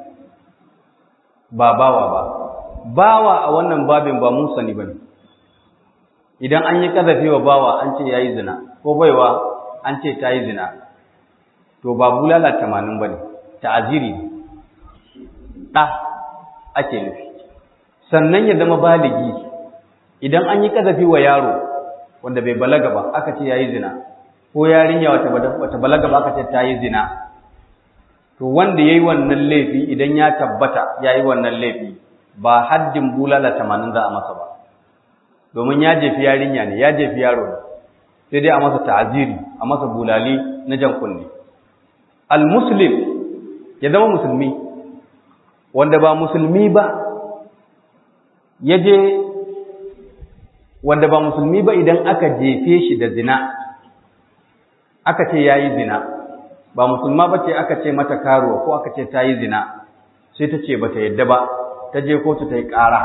ba bawa ba bawa a wannan babin ba musani ba ne idan an yi ƙazafi wa bawa an ce ya yi zina ko baiwa an ce ta yi zina to ba bulala tamanin ba ne ta'aziri ne ɗa ake nufi sannan ya zama baligi idan an yi ƙazafi wa yaro wanda bai balaga ba aka ce ya yi zina ko yarinya wata balaga ba aka ce ta yi zina to wanda ya yi wannan laifi idan ya tabbata ya yi wannan laifi ba haddin bulala tamanin za a masa ba domin ya jefi yarinya ne ya jefi yaro ne sai dai a masa ta'aziri a masa bulali na jan kunne al-muslim ya zama musulmi wanda ba musulmi ba ya je wanda ba musulmi ba idan aka jefe shi da zina aka ce ya yi zina ba musulma ba ce aka ce mata karuwa ko aka ce ta yi zina sai ta ce ba ta yadda ba ta je kotu ta yi ƙara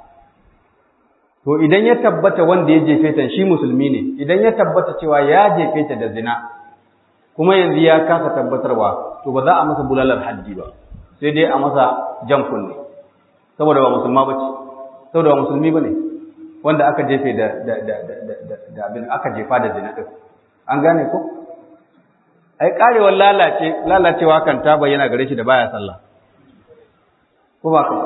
to idan ya tabbata wanda ya jefe ta shi musulmi ne idan ya tabbata cewa ya jefe ta da zina kuma yanzu ya kasa tabbatarwa to ba za a masa bulalar haddi ba sai dai a masa jan kunne saboda ba musulma ba ce saboda ba musulmi ba ne wanda aka jefe da da da da da abin aka jefa da zina din an gane ko ai karewar lalace lalacewa kan ta bayyana gare shi da baya sallah ko ba ka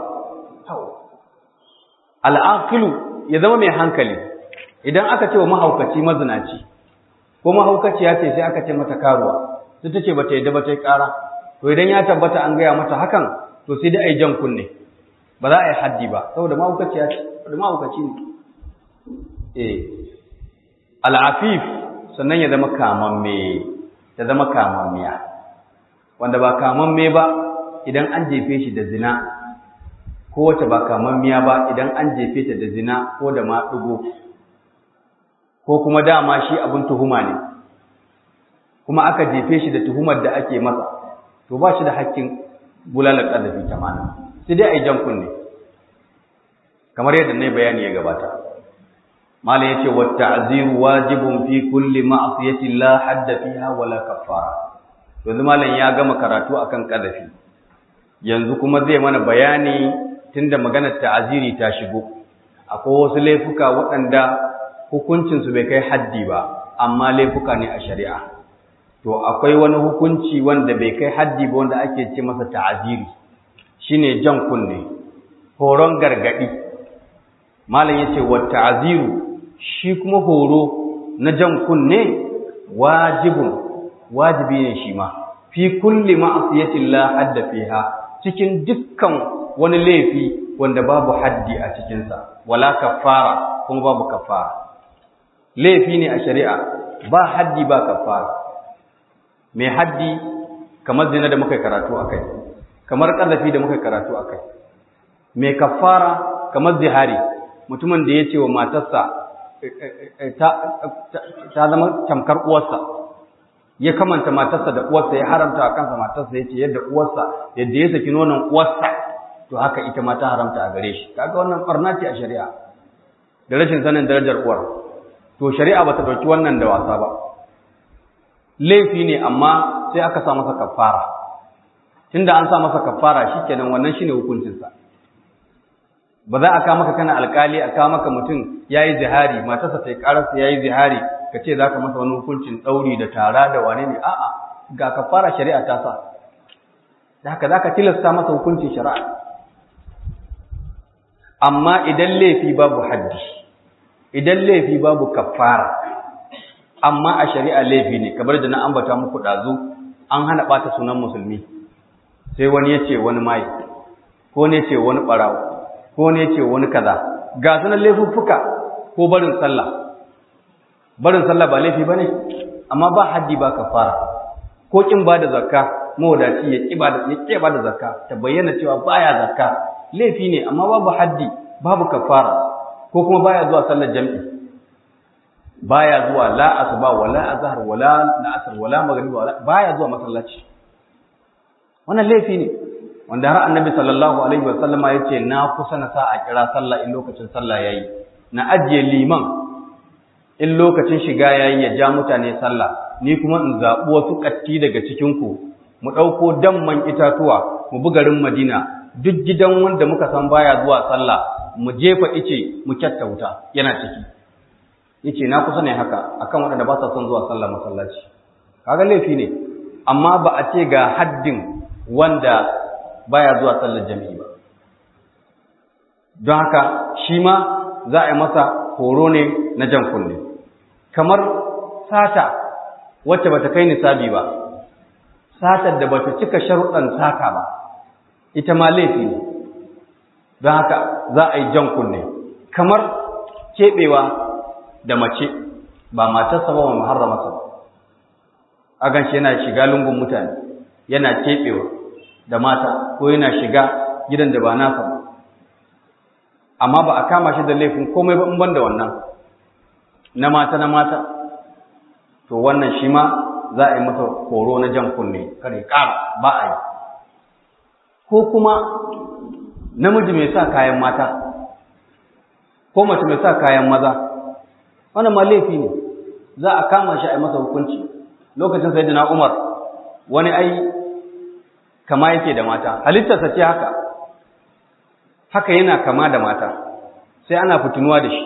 al'aqilu ya zama mai hankali idan aka ce wa mahaukaci mazinaci ko mahaukaciya ce sai aka ce mata karuwa sai ta ce bata yadda ba ta yi kara to idan ya tabbata an gaya mata hakan to sai dai a yi jan kunne ba za a yi haddi ba saboda mahaukaciya ce saboda mahaukaci ne eh al'afif sannan ya zama kamamme ya zama kamammiya wanda ba kamamme ba idan an jefe shi da zina ko wacce ba kamammiya ba idan an jefe ta da zina ko da maɗugo ko kuma dama shi abin tuhuma ne kuma aka jefe shi da tuhumar da ake masa to ba shi da hakkin bulalar ƙazafi ta mana sai dai a yi jan kunne kamar yadda na bayani ya gabata malam yace wa ta'ziru wajibun fi kulli ma'siyatin la hadda fiha wala kaffara yanzu malam ya gama karatu akan ƙazafi yanzu kuma zai mana bayani tunda maganar ta'aziri ta shigo akwai wasu laifuka waɗanda hukuncinsu bai kai haddi ba amma laifuka ne a shari'a to akwai wani hukunci wanda bai kai haddi ba wanda ake ce masa ta'aziri shine jan kunne horon gargadi malam yace wa ta'aziru shi kuma horo na jan kunne wajibun wajibi ne shi ma fi kulli ma'asiyatin la hadda fiha cikin dukkan wani laifi wanda babu haddi a cikinsa wala kafara kuma babu kafara laifi ne a shari'a ba haddi ba kafara mai haddi kamar zina da muka karatu akai kamar ƙazafi da muka karatu akai mai kafara kamar zihari mutumin da ya ce wa matarsa ta zama tamkar uwarsa ya kamanta matarsa da uwarsa ya haramta a kansa matarsa ya ce yadda uwarsa yadda ya saki nonon uwarsa to haka ita ma ta haramta a gare shi kaga wannan barna ce a shari'a da rashin sanin darajar uwar to shari'a bata dauki wannan da wasa ba laifi ne amma sai aka sa masa kafara tunda an sa masa kafara shikenan wannan shine hukuncin sa ba za a kawo maka kana alkali a kawo maka mutum yayi zihari matarsa ta yi kararsa yayi zihari ka ce zaka masa wani hukuncin dauri da tara da wane ne a'a ga kafara shari'a ta sa da haka zaka tilasta masa hukuncin shari'a amma idan laifi babu haddi idan laifi babu kafara amma a shari'a laifi ne kamar da na ambata muku dazu an hana bata sunan musulmi sai wani ya ce wani mai ko ne ce wani barawo ko ne ce wani kaza ga sunan laifuffuka ko barin sallah barin sallah ba laifi bane amma ba haddi ba kafara ko kin ba da zakka mawadaci ya kiba da ya kiba da zakka ta bayyana cewa baya zakka laifi ne amma babu haddi babu kafara ko kuma baya zuwa sallar jami'i baya zuwa la asuba wala azhar wala la'asar wala maghrib wala baya zuwa masallaci wannan laifi ne wanda har annabi sallallahu alaihi wasallam ya ce na kusa na sa a kira sallah in lokacin sallah yayi na ajiye liman in lokacin shiga yayi ya ja mutane sallah ni kuma in zaɓi wasu ƙatti daga cikin ku mu ɗauko damman itatuwa mu bi garin Madina duk gidan wanda muka san baya zuwa sallah mu jefa ice mu kyatta wuta yana ciki yace na kusa ne haka akan waɗanda ba sa son zuwa sallah masallaci kaga laifi ne amma ba a ce ga haddin wanda baya zuwa sallar jami'i ba don haka shi ma za a yi masa horo ne na jan kunne kamar sata wacce bata kai nisabi ba satar da bata cika sharuɗan sata ba ita ma laifi ne don haka za a yi jan kunne kamar keɓewa da mace ba matarsa ba wa muharramarsa ba a ganshi yana shiga lungun mutane yana keɓewa da mata ko yana shiga gidan da ba nasa ba amma ba a kama shi da laifin komai ba in ban da wannan na mata na mata to wannan shi ma za a yi masa horo na jan kunne kare ƙara ba a yi ko kuma namiji mai sa kayan mata ko mace mai sa kayan maza wannan ma laifi ne za a kama shi a yi masa hukunci lokacin sai na umar wani ai kama yake da mata halittarsa ce haka haka yana kama da mata sai ana fitinuwa da shi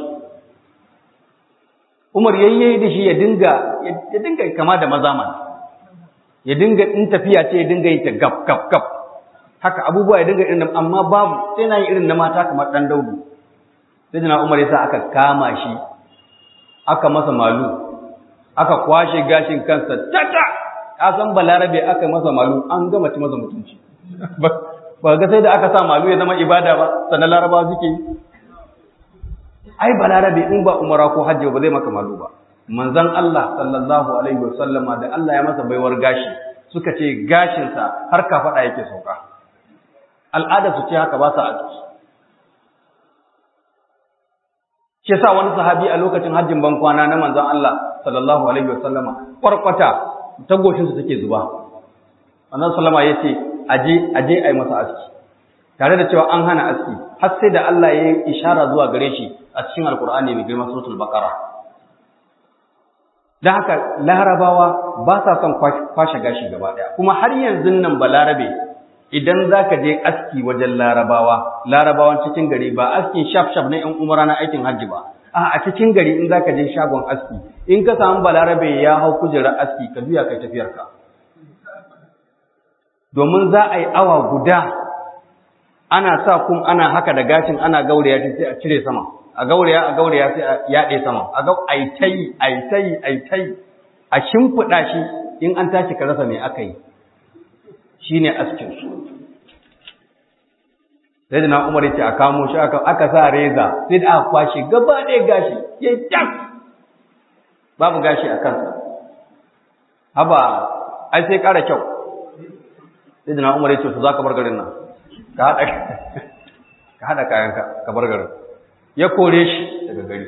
umar yayye da shi ya dinga ya dinga kama da maza man ya dinga in tafiya ce ya dinga yin ta gab gab gab haka abubuwa ya dinga irin amma babu sai na yi irin na mata kamar dan daudu sai na umar yasa aka kama shi aka masa malu aka kwashe gashin kansa tata ka san balarabe aka masa malu an gama ci masa mutunci ba ga sai da aka sa malu ya zama ibada ba sannan laraba suke yi ai balarabe in ba umara ko hajji ba zai maka malu ba manzon Allah sallallahu alaihi wasallama da Allah ya masa baiwar gashi suka ce gashinsa har ka faɗa yake sauka al'ada su ce haka ba sa aiki shi yasa wani sahabi a lokacin hajjin ban kwana na manzon Allah sallallahu alaihi wasallama kwarkwata ta goshin su take zuba manzon sallama yace aje aje ai masa aski tare da cewa an hana aski har sai da Allah ya yi ishara zuwa gare shi a cikin alkur'ani mai girma suratul baqara dan haka larabawa ba sa son kwashe gashi gaba daya kuma har yanzu nan balarabe idan zaka je aski wajen larabawa larabawan cikin gari ba askin shaf shaf na yan umara na aikin hajji ba a a cikin gari in zaka je shagon aski in ka samu balarabe ya hau kujerar aski ka juya kai tafiyarka domin za a yi awa guda ana sa kum ana haka da gashin ana gauraya shi sai a cire sama a gauraya a gauraya sai a yaɗe sama a ga ai tai ai tai ai tai a shimfiɗa shi in an tashi ka rasa me aka yi shine askin su sai da na umar yace a kamo shi aka aka sa reza sai da aka kwashe gaba ɗaya gashi ya jam babu gashi a kansa haba ai sai ƙara kyau sai da na umar yace to za ka bar garin nan ka haɗa ka haɗa kayanka ka bar garin ya kore shi daga gari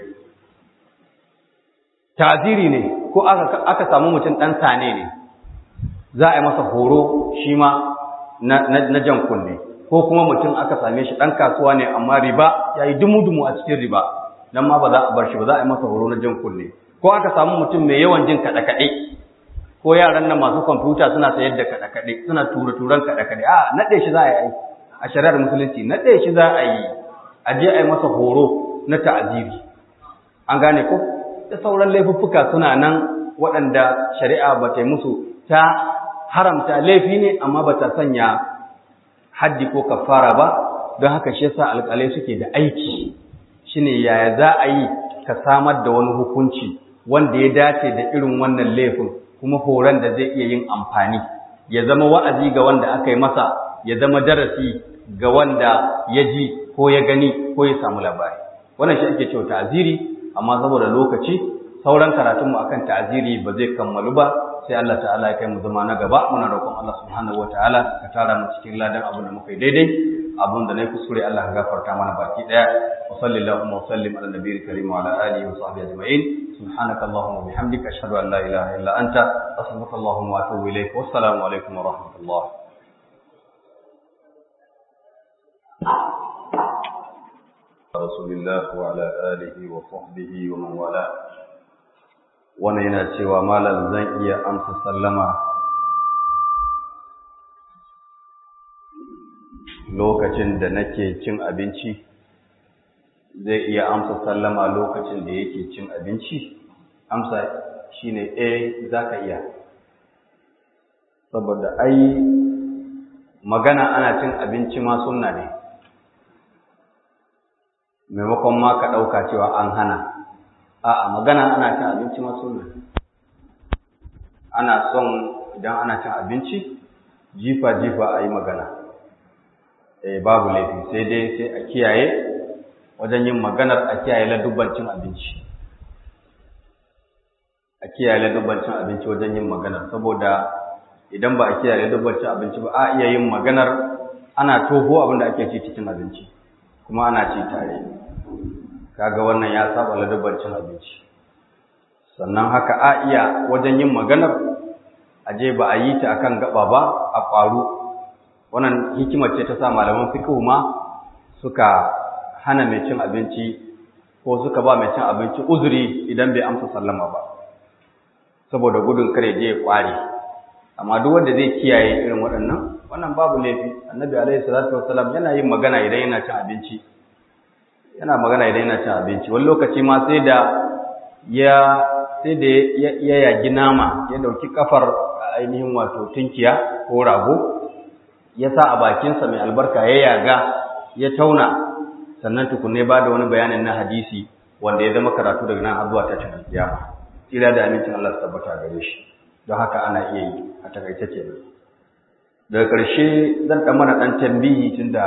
ta'ziri ne ko aka aka samu mutum ɗan sane ne za a yi masa horo shi ma na jan kunne ko kuma mutum aka same shi ɗan kasuwa ne amma riba ya yi dumu-dumu a cikin riba nan ma ba za a bar shi ba za a yi masa horo na jan kunne ko aka samu mutum mai yawan jin kaɗe-kaɗe ko yaran nan masu kwamfuta suna sayar da kaɗe-kaɗe suna tura-turan kaɗe-kaɗe a naɗe shi za a yi a shari'ar musulunci naɗe shi za a yi a je a yi masa horo na ta'aziri an gane ko da sauran laifuffuka suna nan waɗanda shari'a ba ta yi musu ta haramta laifi ne amma ba ta sanya haddi ko kafara ba don haka shi yasa alƙalai suke da aiki shine yaya za a yi ka samar da wani hukunci wanda ya dace da irin wannan laifin kuma horon da zai iya yin amfani ya zama wa'azi ga wanda aka yi masa ya zama darasi ga wanda ya ji ko ya gani ko ya samu labari wannan shi ake cewa ta'aziri amma saboda lokaci sauran karatunmu akan ta'aziri ba zai kammalu ba sai Allah ta'ala ya kai mu zama na gaba muna roƙon Allah subhanahu wataala ka tara mu cikin ladan abin da muka yi daidai abin da na kuskure Allah ka gafarta mana baki daya wa sallallahu wa sallim ala nabiyil karim wa ala alihi wa sahbihi ajma'in subhanaka allahumma wa bihamdika ashhadu an la ilaha illa anta astaghfiruka allahumma wa atubu ilaik wa assalamu alaikum wa rahmatullah رسول الله وعلى آله وصحبه ومن والاه wannan yana cewa malam zan iya amsa sallama lokacin da nake cin abinci zai iya amsa sallama lokacin da yake cin abinci amsa shine eh zaka iya saboda ai magana ana cin abinci ma sunna ne maimakon ma ka ɗauka cewa an hana a'a magana ana cin abinci ma sunna ana son idan ana cin abinci jifa-jifa a yi magana eh babu laifi sai dai sai a kiyaye wajen yin maganar a kiyaye ladubban cin abinci a kiyaye ladubban cin abinci wajen yin maganar saboda idan ba a kiyaye ladubban cin abinci ba a iya yin maganar ana toho abin da ake ci cikin abinci kuma ana ci tare kaga wannan ya saba ladubban cin abinci sannan haka a iya wajen yin maganar aje ba a yi ta akan gaba ba a ƙwaru wannan hikimar ce ta sa malaman fiqh ma suka hana mai cin abinci ko suka ba mai cin abinci uzuri idan bai amsa sallama ba saboda gudun kare je ya kware amma duk wanda zai kiyaye irin waɗannan wannan babu laifi annabi alaihi salatu wassalam yana yin magana idan yana cin abinci yana magana idan yana cin abinci wani lokaci ma sai da ya sai da ya yagi nama ya dauki kafar ainihin wato tunkiya ko rago ya sa a bakinsa mai albarka ya yaga ya tauna sannan tukunne ba da wani bayanin na hadisi wanda ya zama karatu daga nan har zuwa ta cikin kiyama tsira da amincin Allah su tabbata gare shi don haka ana iya yi a takaice kenan daga ƙarshe zan ɗan mana ɗan tambihi tunda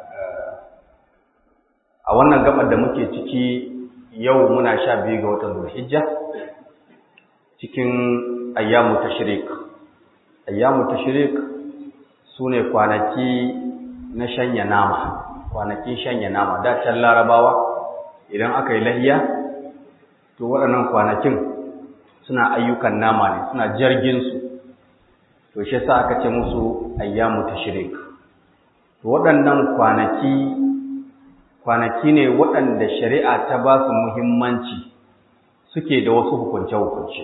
a wannan gabar da muke ciki yau muna sha biyu ga watan Zulhijja cikin ayyamu tashrik ayyamu tashrik sune kwanaki na shanya nama kwanakin shanya nama da can larabawa idan aka yi lahiya to waɗannan kwanakin suna ayyukan nama ne suna jirginsu to shi sa aka ce musu ayyamu tashrik to waɗannan kwanaki kwanaki ne waɗanda shari'a ta ba su muhimmanci suke da wasu hukunce-hukunce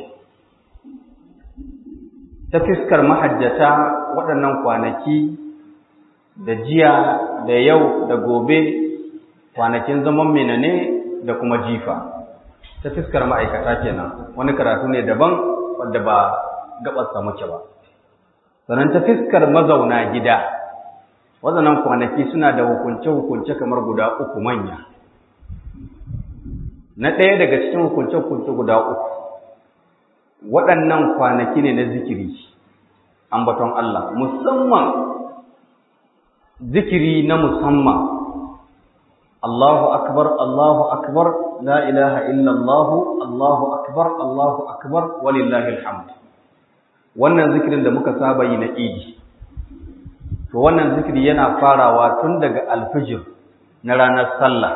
ta fiskar mahajjata waɗannan kwanaki da jiya da yau da gobe kwanakin zaman mena ne da kuma jifa ta fiskar ma'aikata kenan wani karatu ne daban wadda ba gabarsa muke ba sannan ta fiskar mazauna gida waɗannan kwanaki suna da hukunce-hukunce kamar guda uku manya na ɗaya daga cikin hukunce-hukunce guda uku waɗannan kwanaki ne na zikiri ambaton Allah musamman zikiri na musamman Allahu akbar Allahu akbar la ilaha illa Allah Allahu akbar Allahu akbar walillahi alhamd wannan zikirin da muka saba yi na idi to wannan zikiri yana farawa tun daga alfijir na ranar sallah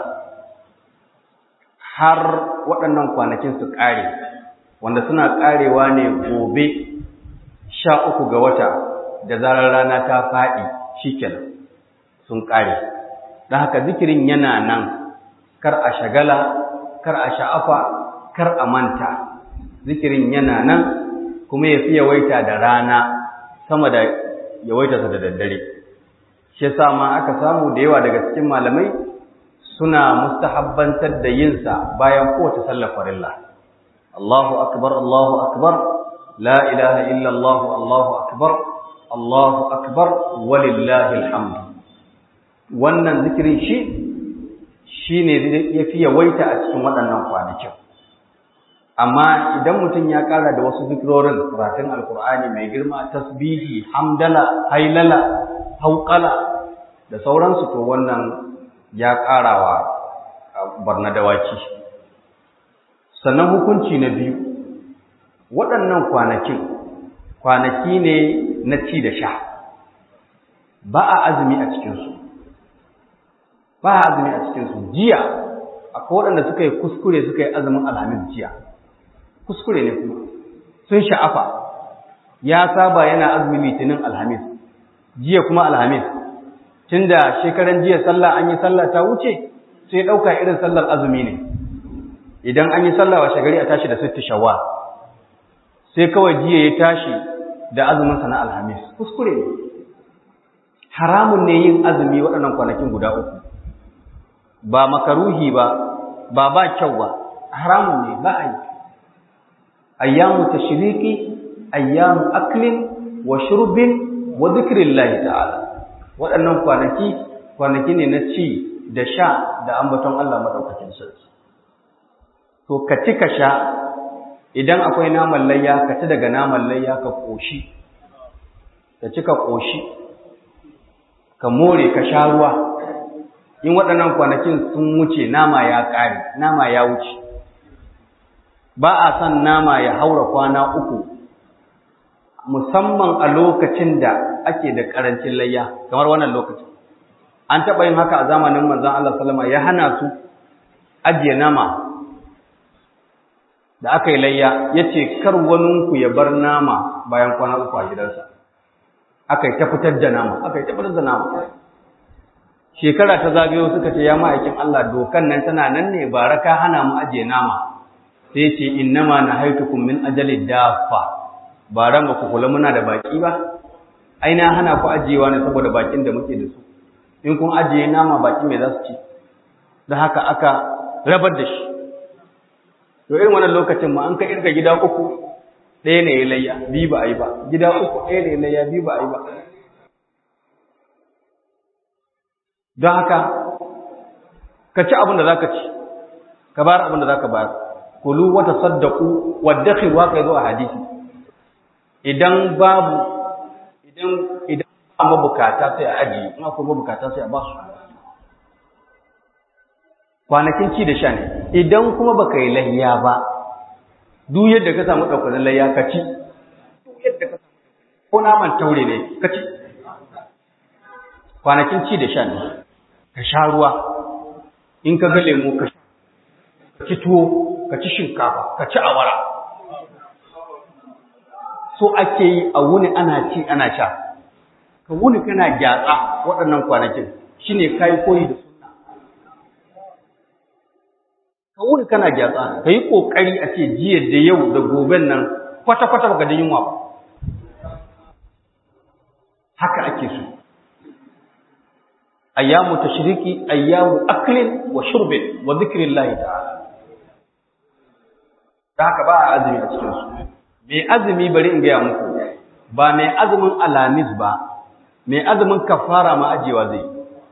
har waɗannan kwanakin su ƙare wanda suna ƙarewa ne gobe sha uku ga wata da zarar rana ta faɗi shikenan sun ƙare don haka zikirin yana nan kar a shagala kar a sha'afa kar a manta zikirin yana nan kuma ya fi yawaita da rana sama da yawaita da daddare shi yasa ma aka samu da yawa daga cikin malamai suna mustahabbantar da yinsa bayan kowace sallar farilla Allahu akbar Allahu akbar la ilaha illa Allah Allahu akbar Allahu akbar walillahi alhamd wannan zikirin shi shine yafi yawaita a cikin waɗannan kwanakin amma idan mutum ya ƙara da wasu zikirorin karatun alkur'ani mai girma tasbihi hamdala hailala hauƙala da sauransu to wannan ya ƙarawa barna dawaki sannan hukunci na biyu waɗannan kwanakin kwanaki ne na ci da sha ba a azumi a cikinsu ba a azumi a cikinsu jiya akwai waɗanda suka yi kuskure suka yi azumin alhamis jiya kuskure ne kuma sun sha'afa ya saba yana azumin litinin alhamis jiya kuma alhamis tunda shekaran jiya sallah an yi sallah ta wuce sai ɗauka irin sallar azumi ne idan an yi sallah washe gari a tashi da sitti shawwal sai kawai jiya ya tashi da azumin na alhamis kuskure ne haramun ne yin azumi waɗannan kwanakin guda uku ba makaruhi ba ba ba kyau ba haramun ne ba a yi ayyamu tashriki ayyamu aklin wa shurbin wa zikrillahi ta'ala waɗannan kwanaki kwanaki ne na ci da sha da ambaton Allah madaukakin sarki to ka ci ka sha idan akwai naman layya ka ci daga naman layya ka koshi ka ci ka koshi ka more ka sha ruwa in waɗannan kwanakin sun wuce nama ya ƙare nama ya wuce ba a son nama ya haura kwana uku musamman a lokacin da ake da ƙarancin layya kamar wannan lokacin an taɓa yin haka a zamanin manzon Allah sallama ya hana su ajiye nama da aka yi layya ya ce kar waninku ya bar nama bayan kwana uku a gidansa aka yi ta fitar da nama aka yi ta fitar da nama shekara ta zagayo suka ce ya ma'aikin Allah dokan nan tana nan ne ba raka hana mu ajiye nama sai ce innama nahaitukum min ajali dafa ba ran ba ku kula muna da baki ba ai na hana ku ajiyewa ne saboda bakin da muke da su in kun ajiye nama baki mai za su ci da haka aka rabar da shi to irin wannan lokacin ma an ka irga gida uku ɗaya ne ya layya biyu ba a yi ba gida uku ɗaya ne ya layya biyu ba a yi ba don haka ka ci abin da za ka ci ka bayar abin da za ka bayar kulu wata saddaku wadda khirwa ka zo a hadisi idan babu idan idan ba mabukata sai a ajiye in akwai mabukata sai a ba su kwanakin ci da sha ne idan kuma baka yi layya ba duk yadda ka samu ɗaukarin layya ka ci duk yadda ka samu ko naman taure ne ka ci kwanakin ci da sha ne ka sha ruwa in ka ga lemu ka ci tuwo ka ci shinkafa ka ci awara so ake yi a wuni ana ci ana sha ka wuni kana gyatsa waɗannan kwanakin shine kai koyi da sunna ka wuni kana gyatsa ka yi ƙoƙari a ce jiya da yau da goben nan kwata-kwata baka da yunwa ba haka ake so ayyamu tashriki ayyamu aklin wa shurbin wa zikrillahi ta'ala da haka ba a azumi a cikin su mai azumi bari in gaya muku ba mai azumin alamis ba mai azumin kafara ma ajewa zai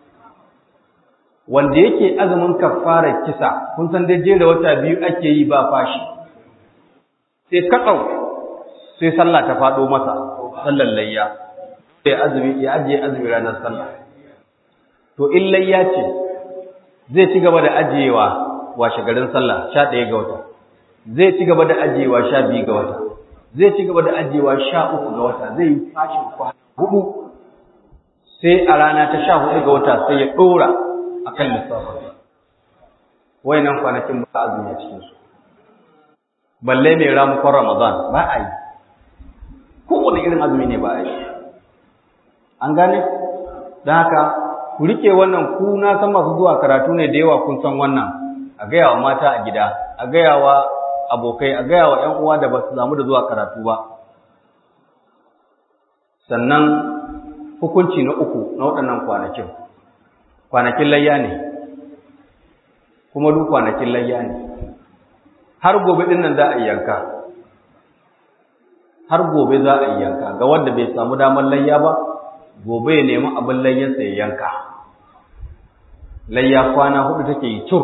wanda yake azumin kafara kisa kun san dai jera wata biyu ake yi ba fashi sai katsau sai sallah ta faɗo masa sallar layya sai azumi ya ajiye azumi ranar sallah to in layya ce zai ci gaba da ajiyewa washe garin sallah sha ɗaya ga wata zai ci gaba da ajiyewa sha biyu ga wata zai ci gaba da ajiyewa sha uku ga wata zai yi fashin kwana hudu sai a rana ta sha hudu ga wata sai ya ɗora a kan lissafin wayannan kwanakin ba azumi a cikinsu balle mai ramukon ramadan ba a yi kowane irin azumi ne ba a yi an gane don haka ku rike wannan ku na san masu zuwa karatu ne da yawa kun san wannan a gaya wa mata a gida a gaya wa abokai a gaya wa ‘yan uwa da ba su zamu da zuwa karatu ba sannan hukunci na uku na waɗannan kwanakin kwanakin layya ne kuma duk kwanakin layya ne har gobe ɗin nan za a yanka har gobe za a yanka ga wanda bai samu damar layya ba gobe ya nemi abin layyarsa ya yanka layya kwana hudu take yi cur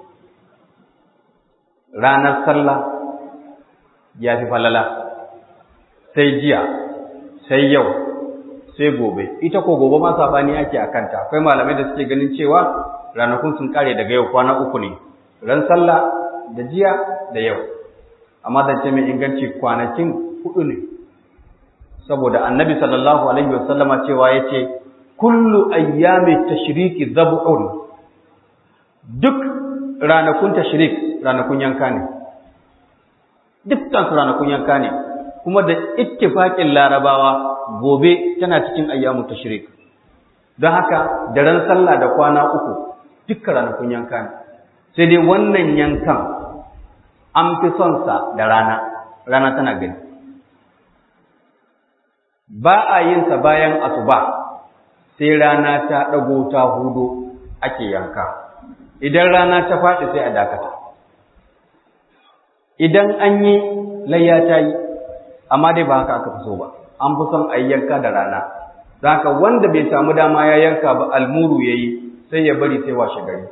ranar sallah ya fi falala sai jiya sai yau sai gobe ita ko gobe ma sabani ake a kanta akwai malamai da suke ganin cewa ranakun sun kare daga yau kwana uku ne ran sallah da jiya da yau amma zance mai inganci kwanakin hudu ne saboda annabi sallallahu alaihi wasallama cewa yace kullu ayyami tashriki dhab'un duk ranakun tashrik ranakun yanka ne dukkan su ranakun yanka ne kuma da ittifaqin larabawa gobe tana cikin ayyamu tashrik don haka daren sallah da kwana uku dukkan ranakun yanka ne sai dai wannan yankan an fi son sa da rana rana tana gani ba a yin sa bayan asuba sai rana ta dago ta hudo ake yanka idan rana ta faɗi sai a dakata idan an yi layya ta yi amma dai ba haka aka fi so ba an fi son a yi yanka da rana don haka wanda bai samu dama ya yanka ba almuru ya yi sai ya bari sai washe gari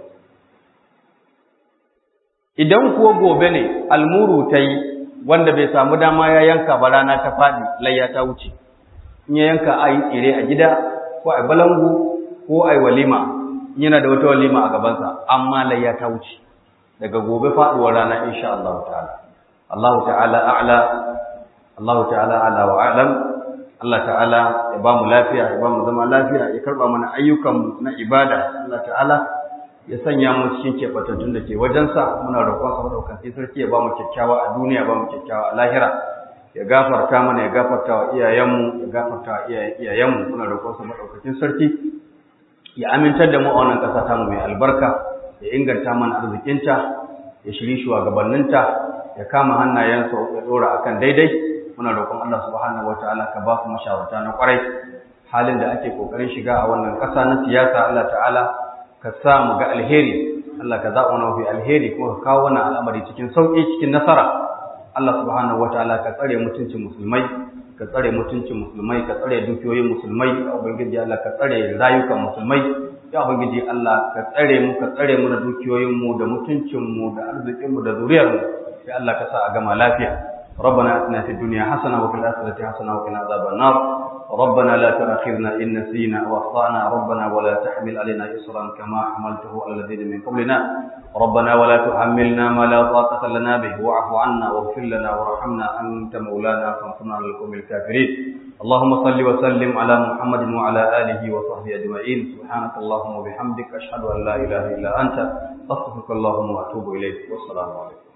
idan kuwa gobe ne almuru ta yi wanda bai samu dama ya yanka ba rana ta faɗi layya ta wuce in ya yanka a yi tsire a gida ko a balangu ko a yi walima yana da wata walima a gabansa amma layya ta wuce daga gobe faɗuwar rana insha Allah ta'ala Allah ta'ala a'la Allah ta'ala a'la wa a'lam Allah ta'ala ya ba mu lafiya ya ba mu zama lafiya ya karba mana ayyukan na ibada Allah ta'ala ya sanya mu cikin kebatattun da ke wajensa muna roƙon sa madaukakin sarki ya ba mu kyakkyawa a duniya ba mu kyakkyawa a lahira ya gafarta mana ya gafarta wa iyayenmu ya gafarta wa iyayenmu muna roƙon sa madaukakin sarki ya amintar da mu a wannan ƙasa ta mu mai albarka ya inganta mana arzikinta ya shiri shugabanninta ya kama hannayensa ya dora akan daidai muna roƙon Allah subhanahu wataala ka ba su mashawarta na kwarai halin da ake kokarin shiga a wannan ƙasa na siyasa Allah ta'ala ka sa mu ga alheri Allah ka zaɓa mafi alheri kuma ka kawo wannan al'amari cikin sauƙi cikin nasara Allah subhanahu wataala ka tsare mutuncin musulmai ka tsare mutuncin musulmai ka tsare dukiyoyin musulmai ya ubangiji Allah ka tsare rayukan musulmai ya ubangiji Allah ka tsare mu ka tsare mu da dukiyoyin mu da mutuncin mu da arzikin mu da zuriyar mu sai Allah ka sa a gama lafiya ربنا اتنا في الدنيا حسنه وفي الاخره حسنه وقنا عذاب النار ربنا لا تؤاخذنا ان نسينا واخطانا ربنا ولا تحمل علينا اصرا كما حملته على الذين من قبلنا ربنا ولا تحملنا ما لا طاقه لنا به واعف عنا واغفر لنا وارحمنا انت مولانا فانصرنا على القوم الكافرين اللهم صل وسلم على محمد وعلى اله وصحبه اجمعين سبحانك اللهم وبحمدك اشهد ان لا اله الا انت استغفرك اللهم واتوب اليك والسلام عليكم